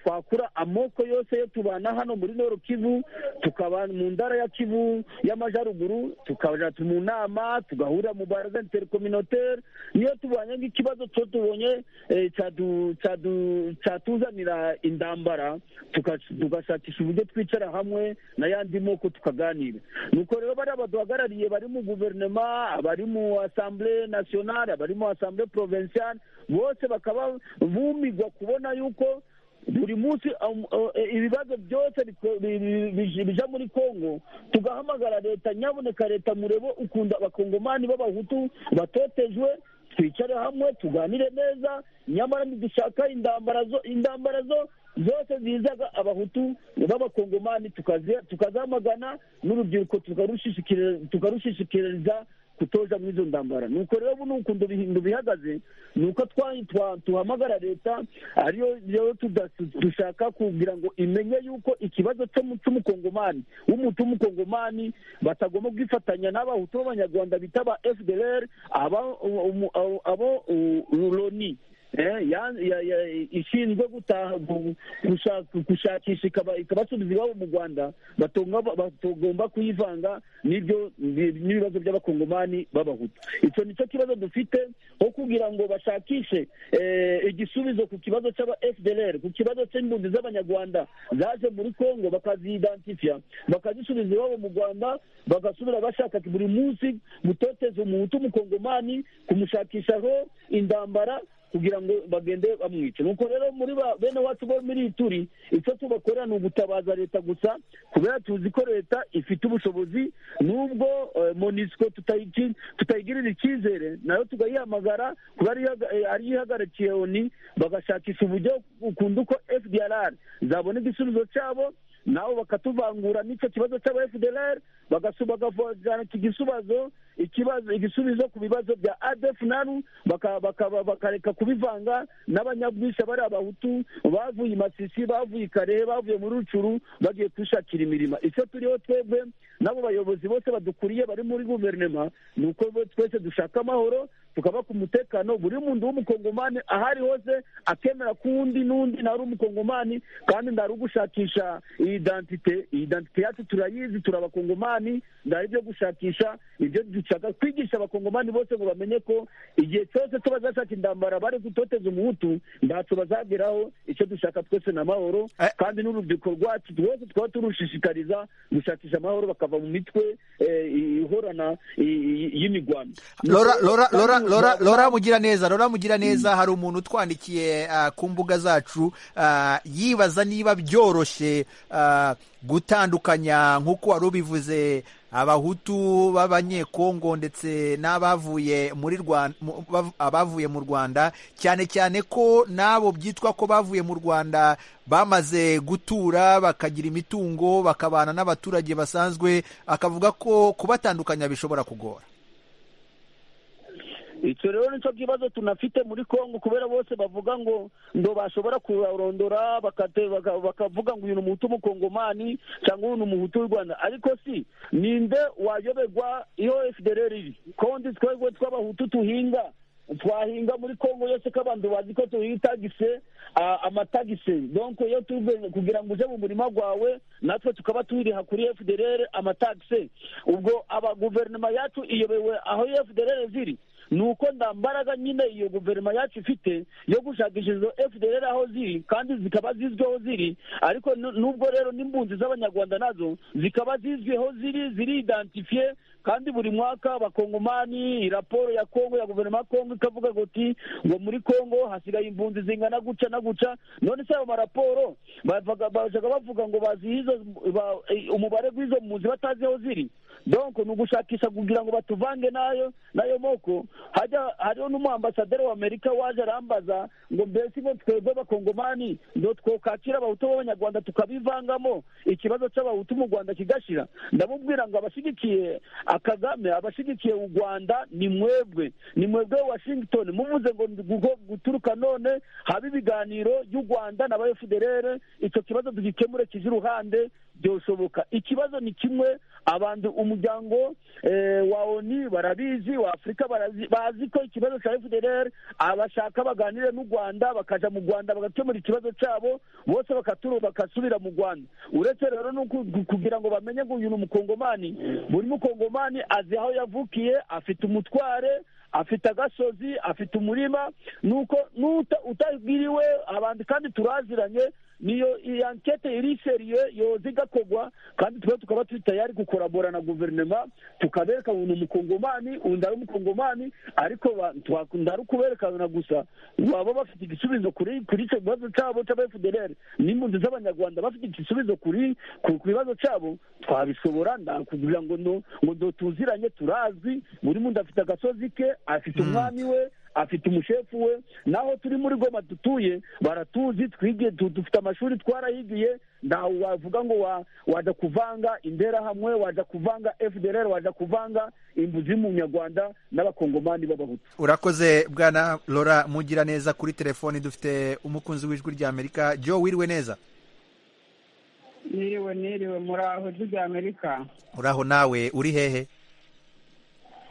twakura amoko yose yo tubana hano muri noro kivu tukaba mu ntara ya kivu y'amajyaruguru tukajya mu nama tugahurira mu baraza interikominoteri niyo tubanye nk'ikibazo cyo tubonye cyatuzanira indambara tugashakisha uburyo twicara hamwe n'ayandi moko tukaganira nuko rero bariya baduhagarariye bari mu guverinoma abari mu asambure nasiyonari abari mu asambure porovinsiyari bose bakaba bumirwa kubona yuko buri munsi ibibazo byose bija muri congo tugahamagara leta nyaboneka leta murebo ukunda abakongomani b'abahutu batotejwe twicare hamwe tuganire neza nyamara ntidushaka indambara zo zose zizaga abahutu b'abakongomani tukazamagana n'urubyiruko tukarushishikiriza kutoza muri izo ndambara nuko rero ubu ni ukuntu ibintu bihagaze ni uko tuhamagara leta ariyo rero dushaka kugira ngo imenye yuko ikibazo cy'umukongomani w'umuti w'umukongomani batagomba kwifatanya n'abahutu b'abanyarwanda bita ba fdr abo loni ishinzwe gushakisha ikabasubiza iwabo mu rwanda batagomba kuyivanga n'ibibazo by'abakongomani b'abahutu icyo nicyo kibazo dufite aho kugira ngo bashakishe igisubizo ku kibazo cy'aba fdr ku kibazo cy'impunzi z'abanyarwanda zaje muri congo bakaziyidantifiya bakazisubiza iwabo mu rwanda bagasubira bashaka buri munsi gutoteza umuhutu umukongomani kumushakishaho indambara kugira ngo bagende bamwice nuko rero muri bene wacu bo muri iyi turi icyo tubakorera ni ugutabaza leta gusa kubera tuzi ko leta ifite ubushobozi n'ubwo monisiko tutayigirira icyizere nayo tugayihamagara kuba ariyo ihagarikiye oni bagashakisha uburyo ukunda uko fdr zabona igisubizo cyabo nabo bakatuvangura n'icyo kibazo cy'aba fdr bagavana igisubizo igisubizo ku bibazo bya adef nanu bakareka kubivanga n'abanyabwishya bari abahutu bavuye masisi bavuye karehe bavuye muri rucuru bagiye kwishakira imirimo icyo turiho twebwe n'abo bayobozi bose badukuriye bari muri guverinoma ni uko twese dushaka amahoro tukaba ku mutekano buri muntu w'umukongomani aho ari hose akemera ko uwundi n'undi ntari umukongomani kandi ntari ugushakisha iyi dantite iyi dantite yacu turayizi turi abakongomani ntari ibyo gushakisha ibyo dushaka kwigisha abakongomani bose ngo bamenye ko igihe cyose bazashaka indambara bari gutoteza umuhutu ntacyo bazageraho icyo dushaka twese ni amahoro kandi n'urubyiruko rwacu rwose twaba turushishikariza gushakisha amahoro bakava mu mitwe ihorana y'imigwano lora mugira neza lora mugira neza hari umuntu utwandikiye ku mbuga zacu yibaza niba byoroshye gutandukanya nk'uko wari ubivuze abahutu b'abanyekongo ndetse n'abavuye muri rwanda abavuye mu rwanda cyane cyane ko n'abo byitwa ko bavuye mu rwanda bamaze gutura bakagira imitungo bakabana n'abaturage basanzwe akavuga ko kubatandukanya bishobora kugora icyo rero nicyo kibazo tunafite muri congo kubera bose bavuga ngo ngo bashobora kurondora bakavuga ngo uyu ni umuhutu w'umukongomani cyangwa uyu ni umuhutu w'u rwanda ariko si ninde wayoberwa iyo fdr iri konti twebwe tw'abahutu tuhinga twahinga muri congo yose ko abantu bazi ko tuyitagise amatagise donko iyo turi kugira ngo uje mu murima wawe natwe tukaba tuyiriha kuri fdr amatagise ubwo abaguverinoma yacu iyobewe aho fdr ziri ni uko nta mbaraga nyine iyo guverinoma yacu ifite yo gushakisha izo fdr aho ziri kandi zikaba zizwi aho ziri ariko nubwo rero n'impunzi z'abanyarwanda nazo zikaba zizwi aho ziri ziridantifiye kandi buri mwaka abakongomani raporo ya kongo ya guverinoma ya kongo ikavuga goti ngo muri kongo hasigaye impunzi zingana guca na guca none se ayo maraporo bashaka bavuga ngo bazihizo umubare w'izo mpunzi batazi aho ziri donc ni ugushakisha kugira ngo batuvange nayo nayo moko hajya hariho n'umuambasaderi wa amerika waje arambaza ngo mbese ngo twebwe abakongomani ngo twokakira abahutu b'abanyarwanda tukabivangamo ikibazo cy'abahutu mu rwanda kigashira ndamubwira ngo abashyigikiye akagame abashyigikiye u rwanda ni mwebwe ni mwebwe washington muvuze ngo guturuka none habe ibiganiro y'u rwanda na ba fdr icyo kibazo tugikemure kije iruhande byoshoboka ikibazo ni kimwe abantu umuryango wa oni barabizi wa afurika bazi ko ikibazo cya fdr abashaka baganire n'u rwanda bakaja mu rwanda bagakemura ikibazo cyabo bose bagasubira mu rwanda uretse rero no kugira ngo bamenye ngo uyu ni umukongomani buri mukongomani azi aho yavukiye afite umutware afite agasozi afite umurima nuko utagiriwe abantu kandi turaziranye niyo iyi ankete iri seriye yoza igakogwa kandi tuba tukaba turi tayari gukorabora na guverinoma tukabereka ngo ni umukongomani undi ari umukongomani ariko ntari ukuberekana gusa baba bafite igisubizo kuri icyo kibazo cyabo cy'aba fdr n'impunzi z'abanyarwanda bafite igisubizo kuri ku bibazo cyabo twabishobora kugira ngo ngo tuziranye turazwi buri muntu afite agasozi ke afite umwami we afite umushefu we naho turi muri goma dutuye baratuzi dufite amashuri twarahigiye ntawe wavuga ngo wa- wajya kuvanga interahamwe wajya kuvanga fdr wajya kuvanga imbuzi y'umunyarwanda n'abakongomani b'abahutu urakoze bwana lora mugira neza kuri telefoni dufite umukunzi w'ijwi ry'amerika jo wiriwe neza niriwe niriwe muri aho ijwi ry'amerika uraho nawe uri hehe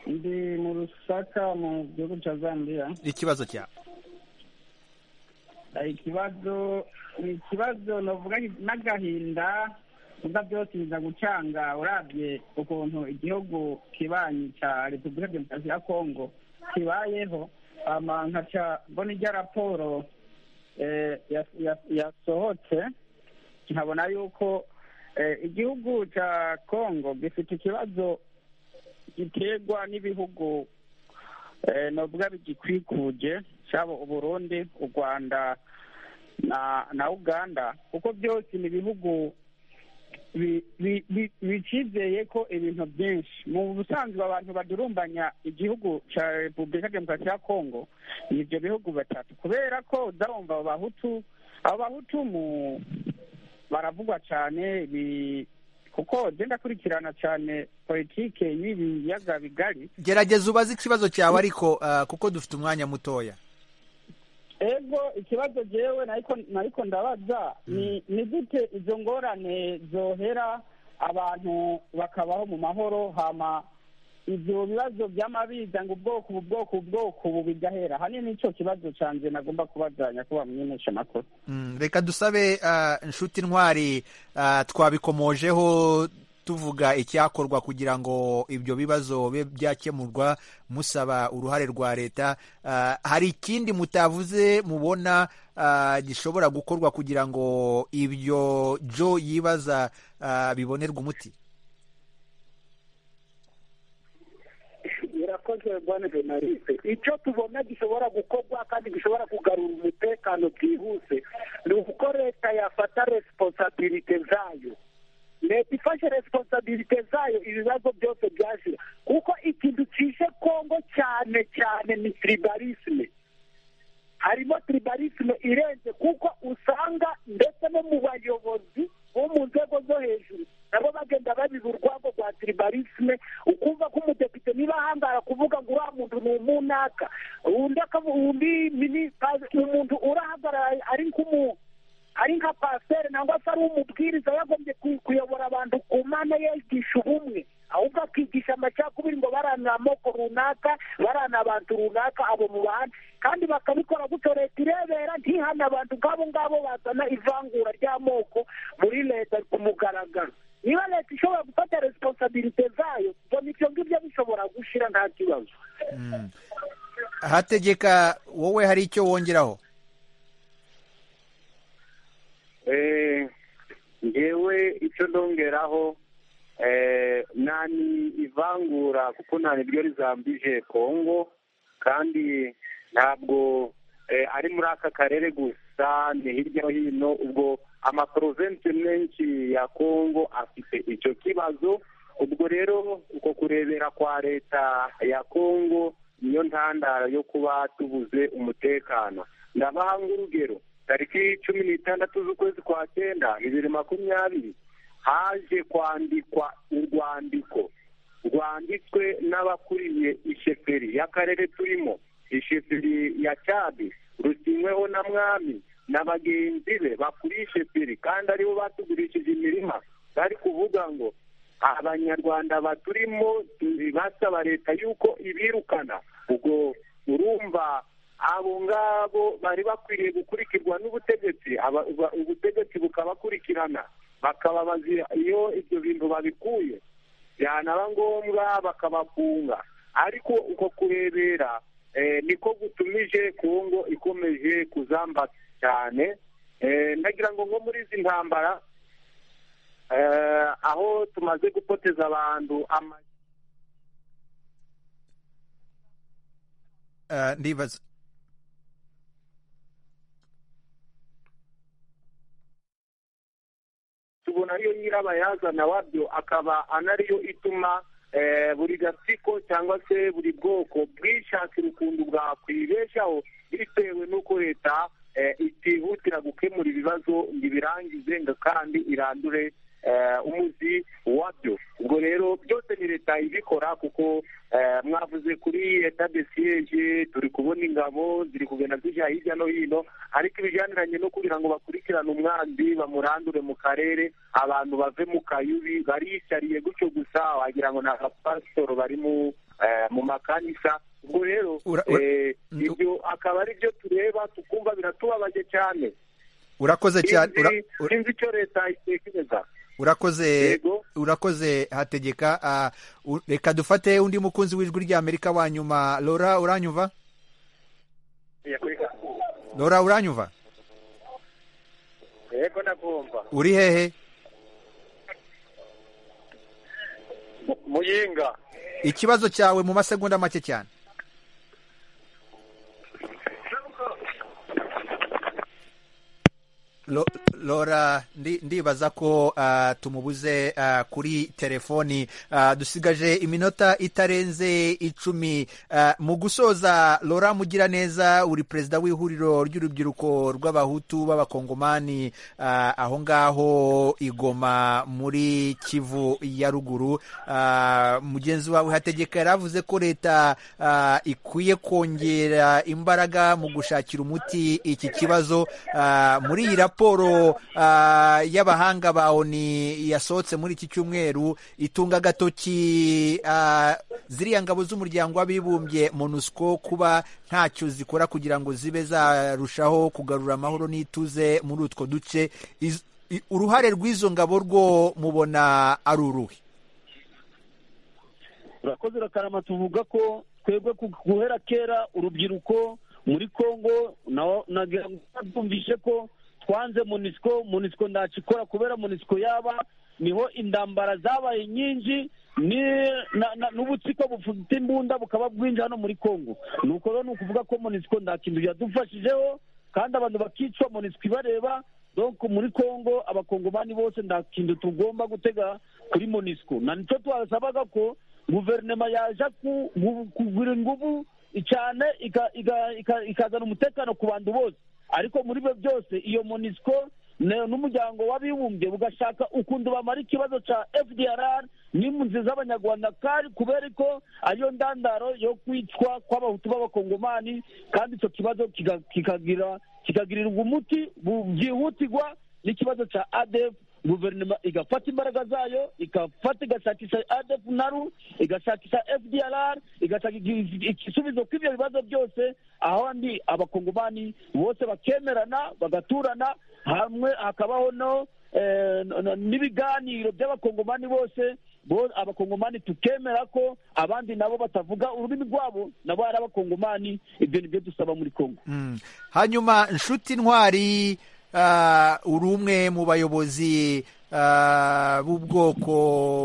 ndi mu rusaka mu gihugu cya zambia ikibazo cyawe hari ikibazo ni ikibazo navuga n'agahinda gusa byose biza gucanga urabye ukuntu igihugu kibanyi cya repubulika demokarasi ya kongo kibayeho ama nkaca mbona ijya raporo eh, ya- ya- yasohotse nkabona yuko eh, igihugu cya kongo gifite ikibazo giterwa n'ibihugu eh, navuga bigikwikuje cyaba uburundi u rwanda na na uganda kuko byose ni ibihugu bi- bi- bi- bicizeye ko ibintu byinshi mu busanzwe abantu badurumbanya igihugu cya repubulika demokarasi ya kongo ni ibyo bihugu batatu kubera ko udahumva abo bahutu abo bahutu mu baravugwa cyane bi- kuko genda akurikirana cyane politike y'ibi biyaga bigari gerageza ubaze ikibazo cyawe ariko ah, kuko dufite umwanya mutoya ego ikibazo jewe nariko nariko ndabaza ni ni gute izo ngorane zohera abantu bakabaho mu mahoro hama ibyo bibazo by'amabiza ngo ubwoko ubu bwoko ubu bwoko ubu bigahera hanini nicyo kibazo canje nagomba kubaza nyakuba mwimenyesha amakuru Mm, reka dusabe ah, inshuti ntwari ah, twabikomojeho tuvuga icyakorwa kugira ngo ibyo bibazo bibe byakemurwa musaba uruhare rwa leta Ah, hari ikindi mutavuze mubona ah, gishobora gukorwa kugira ngo ibyo jo yibaza ah, bibonerwe umuti birakoze bwana jenalise icyo tubona gishobora gukorwa kandi gishobora kugarura umutekano byihuse ni uko leta yafata resiponsabilite zayo leta ifashe resiponsabilite zayo ibibazo byose byashira kuko ikintu cishe kongo cyane cyane ni tribalisme harimo tribalisme irenze kuko usanga ndetse no mu bayobozi bo mu nzego zo hejuru nabo bagenda babiba urwango rwa tribalisme ukumva ko umudepite niba ahangara kuvuga ngo uriya muntu ni umunaka undi akavu- undi minisita umuntu urahagarara ari nk'umu ari nka pasiteri nangwa se ari umubwiriza yagombye ku- kuyobora abantu ku mana yigisha ubumwe ahubwo akigisha amacakubiri ngo barana amoko runaka barana abantu runaka abo mu bahana kandi bakabikora gutyo leta irebera ntihane abantu ngabo ngabo bazana ivangura ry'amoko muri leta ku mugaragaro niba leta ishobora gufata resiponsabilite zayo mbona ibyo ngibyo bishobora gushira nta kibazo Mm. hategeka wowe hari icyo wongeraho Eh, ngewe icyo ndongeraho eh, nani ivangura kuko nta niryo rizambije kongo kandi ntabwo eh, ari muri aka karere gusa ni hirya no hino ubwo amaprovensi menshi ya kongo afite icyo kibazo ubwo rero uko kurebera kwa leta ya kongo niyo ntandaro yo kuba tubuze umutekano ndabaha nk'urugero tariki cumi n'itandatu z'ukwezi kwa cyenda bibiri makumyabiri haje kwandikwa urwandiko rwanditswe n'abakuriye isheferi y'akarere turimo isheferi ya cyabi rusinyweho na mwami na bagenzi be bakuriye isheferi kandi aribo batugurishije imirima bari kuvuga ngo abanyarwanda baturimo turi basaba leta yuko ibirukana ubwo urumva abo ngabo bari bakwiriye gukurikirwa n'ubutegetsi aba- ba- ubutegetsi bukabakurikirana bakababaza iyo ibyo bintu babikuye byanaba ngombwa bakabafunga ariko uko kurebera eh, niko gutumije kongo ikomeje kuzamba cyane Eh, ndagira ngo nko muri izi ntambara eh, aho tumaze gupoteza abantu ama Ah, ndibaza tubona ariyo nyirabayazana wabyo akaba anariyo ituma eh, buri gatsiko cyangwa se buri bwoko bwishakira ukuntu bwakwibeshaho bitewe n'uko leta itihutira gukemura ibibazo ngo ibirangize ngo kandi irandure umuzi wabyo ubwo rero byose ni leta ibikora kuko mwavuze kuri leta de siyeje turi kubona ingabo ziri kugenda zijya hirya no hino ariko ibijaniranye no kugira ngo bakurikirane umwanzi bamurandure mu karere abantu bave mu kayubi bariyishyariye gutyo gusa wagira ngo ni abapasitoro bari mu makanisa ubwo rero ibyo akaba ari byo tureba tukumva biratubabaje cyane urakoze cyane sinzi icyo leta itekereza urakoze urakoze hategeka reka dufate undi mukunzi w'ijwi ry'amerika wa nyuma lora uranyuva lora uranyuva yego ndakumva uri hehe muyinga ikibazo cyawe mu masegonda make cyane lora ndibaza ko tumubuze kuri telefoni dusigaje iminota itarenze icumi mu gusoza lora mugira neza uri perezida w'ihuriro ry'urubyiruko rw'abahutu b'abakongomani aho ngaho igoma muri kivu ya ruguru mugenzi wawe hategeka yari avuze ko leta ikwiye kongera imbaraga mu gushakira umuti iki kibazo muri iyi raporo raporo y'abahanga ba oni yasohotse muri iki cyumweru itunga agatoki ziriya ngabo z'umuryango w'abibumbye monusco kuba ntacyo zikora kugira ngo zibe zarushaho kugarura amahoro n'ituze muri utwo duce uruhare rw'izo ngabo rwo mubona ari uruhe urakoze rakarama tuvuga ko twebwe guhera kera urubyiruko muri congo twumvise ko twanze munisiko munisiko ntacyo ikora kubera munisiko yaba niho indambara zabaye nyinshi n'ubutsiko bufite imbunda bukaba bwinjira hano muri congo ni uko rero ni ukuvuga ko munisiko nta kintu yadufashijeho kandi abantu bakicwa munisiko ibareba donko muri congo abakongomani bose nta kintu tugomba gutega kuri munisiko na nicyo twasabaga ko guverinoma yaje kugura ingufu cyane ikazana umutekano ku bantu bose ariko muri byo byose iyo monisiko n'umuryango w'abibumbye ugashaka ukuntu bamara ikibazo cya fdr n'impunzi z'abanyarwanda kandi kubera ko ariyo ndandaro yo kwicwa kw'abahutu b'abakongomani kandi icyo kibazo kikagirirwa umuti byihutirwa n'ikibazo cya adf guverinoma igafata imbaraga zayo igafata igashakisha adf naru igashakisha fdrr igashaka igisubizo kw'ibyo bibazo byose ahandi abakongomani bose bakemerana bagaturana hamwe hakabaho no n'ibiganiro by'abakongomani bose abakongomani tukemera ko abandi nabo batavuga ururimi rwabo nabo ari abakongomani ibyo ni byo dusaba muri kongo hanyuma nshuti ntwari uri umwe mu bayobozi b'ubwoko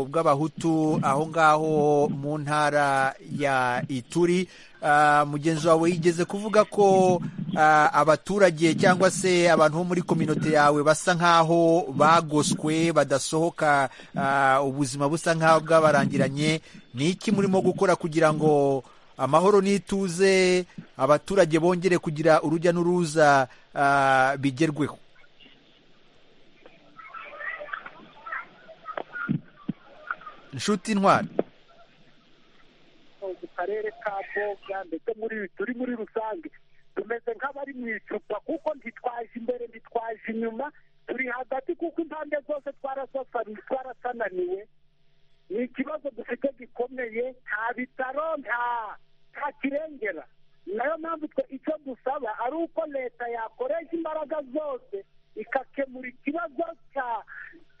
bw'abahutu aho ngaho mu ntara ya ituri mugenzi wawe yigeze kuvuga ko abaturage cyangwa se abantu bo muri kominote yawe basa nk'aho bagoswe badasohoka ubuzima busa nk'aho bwabarangiranye ni iki murimo gukora kugira ngo amahoro n'ituze abaturage bongere kugira urujya n'uruza bigerweho nshuti ntwari mu karere ka boga ndetse muri turi muri rusange tumeze nk'abari mu icupa kuko ntitwaje imbere ntitwaje inyuma turi hagati kuko impande zose twarasananiwe ni ikibazo dufite gikomeye nta bitaro nta kirengera nayo mpamvu twe icyo dusaba ari uko leta yakoresha imbaraga zose igakemura ikibazo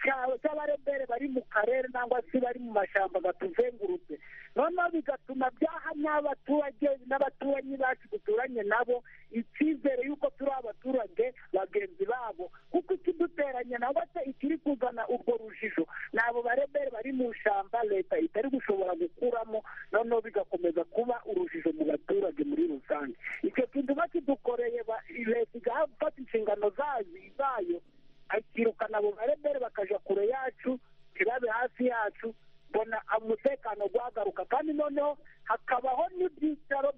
cy'abarebere bari mu karere cyangwa se bari mu mashyamba gatuzengurutse noneho bigatuma byaha n'abaturage n'abaturanyi bacu duturanye nabo icyizere y'uko turi abaturage bagenzi babo kuko ikiduteranya nabwo se ikiri kuzana urwo rujijo ni abo barebere bari mu ishyamba leta itari gushobora gukuramo noneho bigakomeza kuba urujijo mu baturage muri rusange icyo kintu bakidukoreye leta igafata inshingano zayo akirukana abo barebere bakaja kure yacu ntibabe hafi yacu mbona umutekano guhagaruka kandi noneho hakabaho n'ibyicaro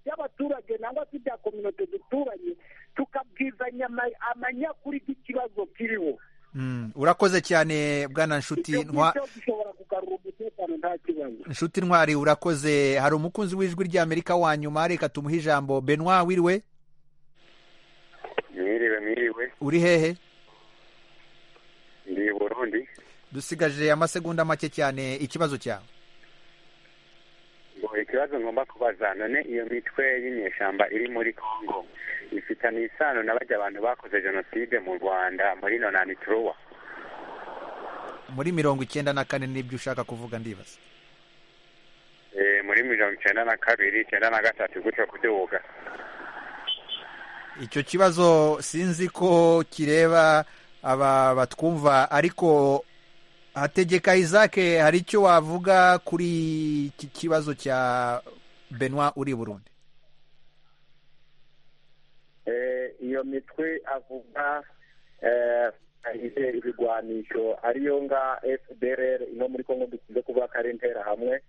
by'abaturage nangwa se ibya kominote duturanye tukabwizanya ama- amanyakuri y'ikibazo kiriho Mm, urakoze cyane bwana nshuti icyo ntwa ngicyo gishobora kugarura umutekano nta kibazo nshuti ntwari urakoze hari umukunzi w'ijwi ry'amerika wa nyuma reka tumuhe ijambo benwa wiriwe mwiriwe mwiriwe uri hehe ndi i burundi dusigaje amasegonda make cyane ikibazo cyawe ngo ikibazo ngomba kubaza none iyo mitwe y'inyeshyamba iri muri congo ifitanye isano na bajya abantu bakoze jenoside mu rwanda muri nonani turuwa muri mirongo icyenda na kane nibyo ushaka kuvuga ndibaza Eh, muri mirongo icyenda na kabiri icyenda na gatatu gutyo kuduga icyo kibazo sinzi ko kireba aba batwumva ariko hategeka isake hari icyo wavuga kuri iki kibazo cya benwa uri i burundi Eh, iyo mitwe avuga eh, ifite ibigwanisho ariyo nga fdr ino muri kongo dukunze kuvuga ko ari intera hamwe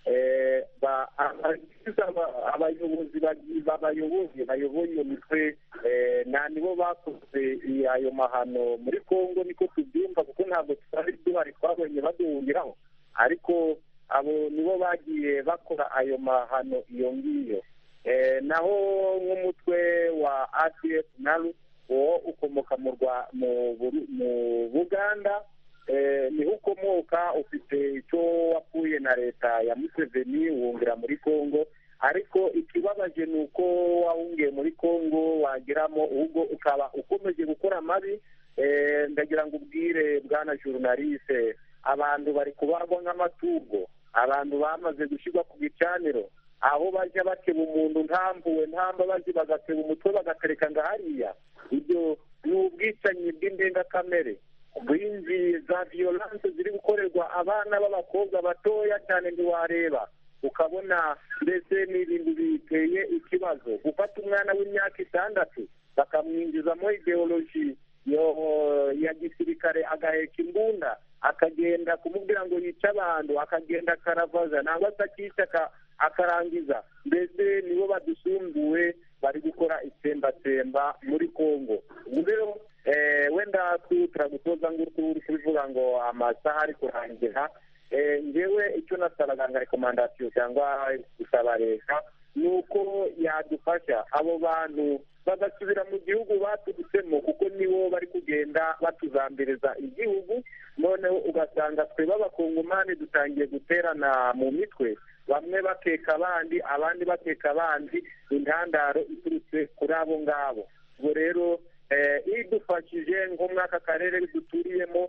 Eh, ba- abagize aba- abayobozi bagi- babayoboye bayoboye iyo mitwe eh, na nibo bakoze i- ayo mahano muri kongo niko tubyumva kuko ntabwo tutari duhari twabonye baduhungiraho ariko abo nibo bagiye bakora ayo mahano iyo ngiyo Eh, naho nk'umutwe wa ACF nalu wo ukomoka mu rwa mu Buru- mu Buganda eh, niho ukomoka ufite icyo wakuye na leta ya Museveni wumvira muri Congo ariko ikibabaje ni uko wahungiye muri Congo wageramo ubwo ukaba ukomeje gukora amabi eh, ndagira ngo ubwire bwana journaliste abantu bari kubagwa nk'amatungo abantu bamaze gushyirwa ku bicaniro aho bajya bateba umuntu ntampuwe ntambabazi bagateba umutwe bagatereka ngo hariya ibyo ni ubwicanyi bw'indengakamere bw'inzi za violence ziri gukorerwa abana b'abakobwa batoya cyane ntiwareba ukabona mbese ni ibintu biteye ikibazo gufata umwana w'imyaka itandatu bakamwinjizamo ideoloji yo- ya gisirikare agaheka imbunda akagenda kumubwira ngo yice abantu akagenda akaravaza nangwa se akica aka- akarangiza mbese nibo badusumbuwe bari gukora itsembatsemba muri congo ubu rero eh, wenda tu- turagutoza ngutu uri kubivuga ngo amasaha ari kurangira Eh, ngewe icyo nasabaga nka rekomandasiyo cyangwa gusaba leta ni uko yadufasha abo bantu bagasubira mu gihugu baturutsemo kuko nibo bari kugenda batuzambiriza igihugu noneho ugasanga twe b'abakongomani dutangiye guterana mu mitwe bamwe bakeka abandi abandi bakeka abandi intandaro iturutse kuri abo ngabo ubwo rero eh, idufashije nko muri aka karere duturiyemo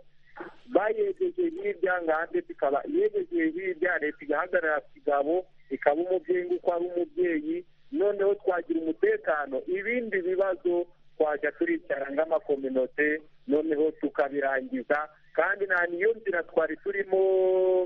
bayegeje hirya ngande ikaba yegeje hirya leta igahagarara kigabo ikaba umubyeyi nguko ari umubyeyi noneho twagira umutekano ibindi bibazo twajya turicara nk'amakominote noneho tukabirangiza kandi nta niyo nzira twari turimo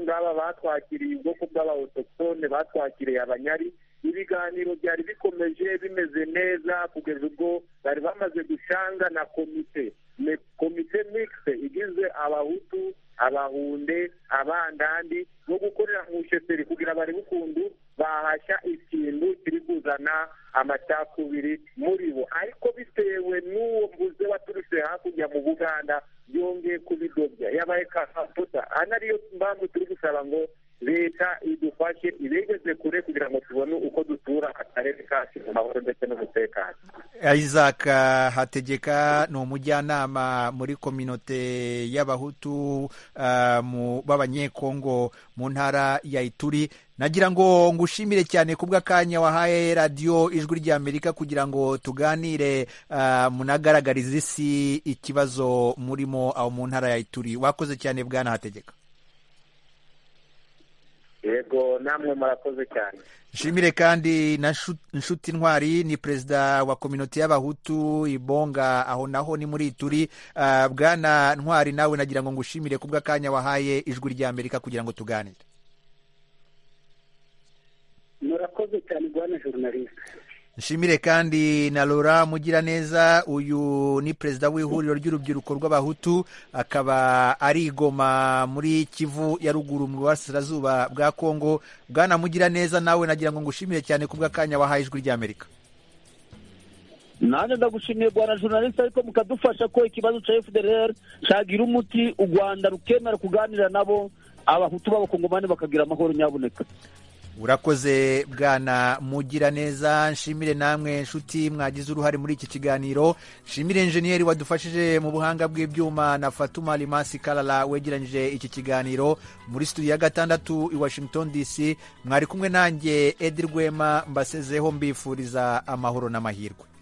ngaba batwakiriye ubwoko bw'abahotoktone batwakiriye abanyari ibiganiro byari bikomeje bimeze neza kugeza ubwo bari bamaze gushanga na komite Ne- komite mixte igizwe abahutu abahunde abandandi no gukorera mu bushoferi kugira barebe ukuntu bahashya ikintu kiri kuzana amacakubiri muri bo ariko bitewe n'uwo mvuze waturutse hakurya mu buganda yongeye kubidobya yabaye kakaputa ana ariyo mpamvu turi gusaba ngo leta idufashe ibegeze kure kugira ngo tubone uko dutura akarere kacu mu mahoro ndetse n'umutekano isaac hategeka ni umujyanama muri kominote y'abahutu ah, mu- b'abanyekongo mu ntara ya ituri nagira ngo ngushimire cyane ku bw'akanya wahaye radiyo ijwi ry'amerika kugira ngo tuganire ah, munagaragarize isi ikibazo murimo aho mu ntara ya ituri wakoze cyane bwana hategeka yego namwe murakoze cyane nshimire kandi na Nshu- nshuti ntwari ni perezida wa kominote y'abahutu ibonga aho naho ni muri ituri Ah, bwana ntwari nawe nagira ngo ngushimire ku bw'akanya wahaye ijwi ry'amerika kugira ngo tuganire murakoze cyane bwana journaliste nshimire kandi na Laura Mugiraneza uyu ni perezida w'ihuriro ry'urubyiruko rw'abahutu akaba ari i Goma muri Kivu ya ruguru mu burasirazuba bwa Kongo bwana Mugiraneza nawe nagira ngo ngushimire cyane ku bw'akanya wahaye ijwi ry'amerika nanjye ndagushimiye rwanda journaliste ariko mukadufasha ko ikibazo cya fdr cyagira umuti u rwanda rukemera kuganira nabo abahutu b'abakongomani bakagira amahoro nyabuneka urakoze bwana mugira neza nshimire namwe nshuti mwagize uruhare muri iki kiganiro nshimire enjeniyeri wadufashije mu buhanga bw'ibyuma na fatuma rimasi karara wegeranyije iki kiganiro muri studio ya gatandatu i washington dc mwari kumwe nanjye edi rwema mbasezeho mbifuriza amahoro n'amahirwe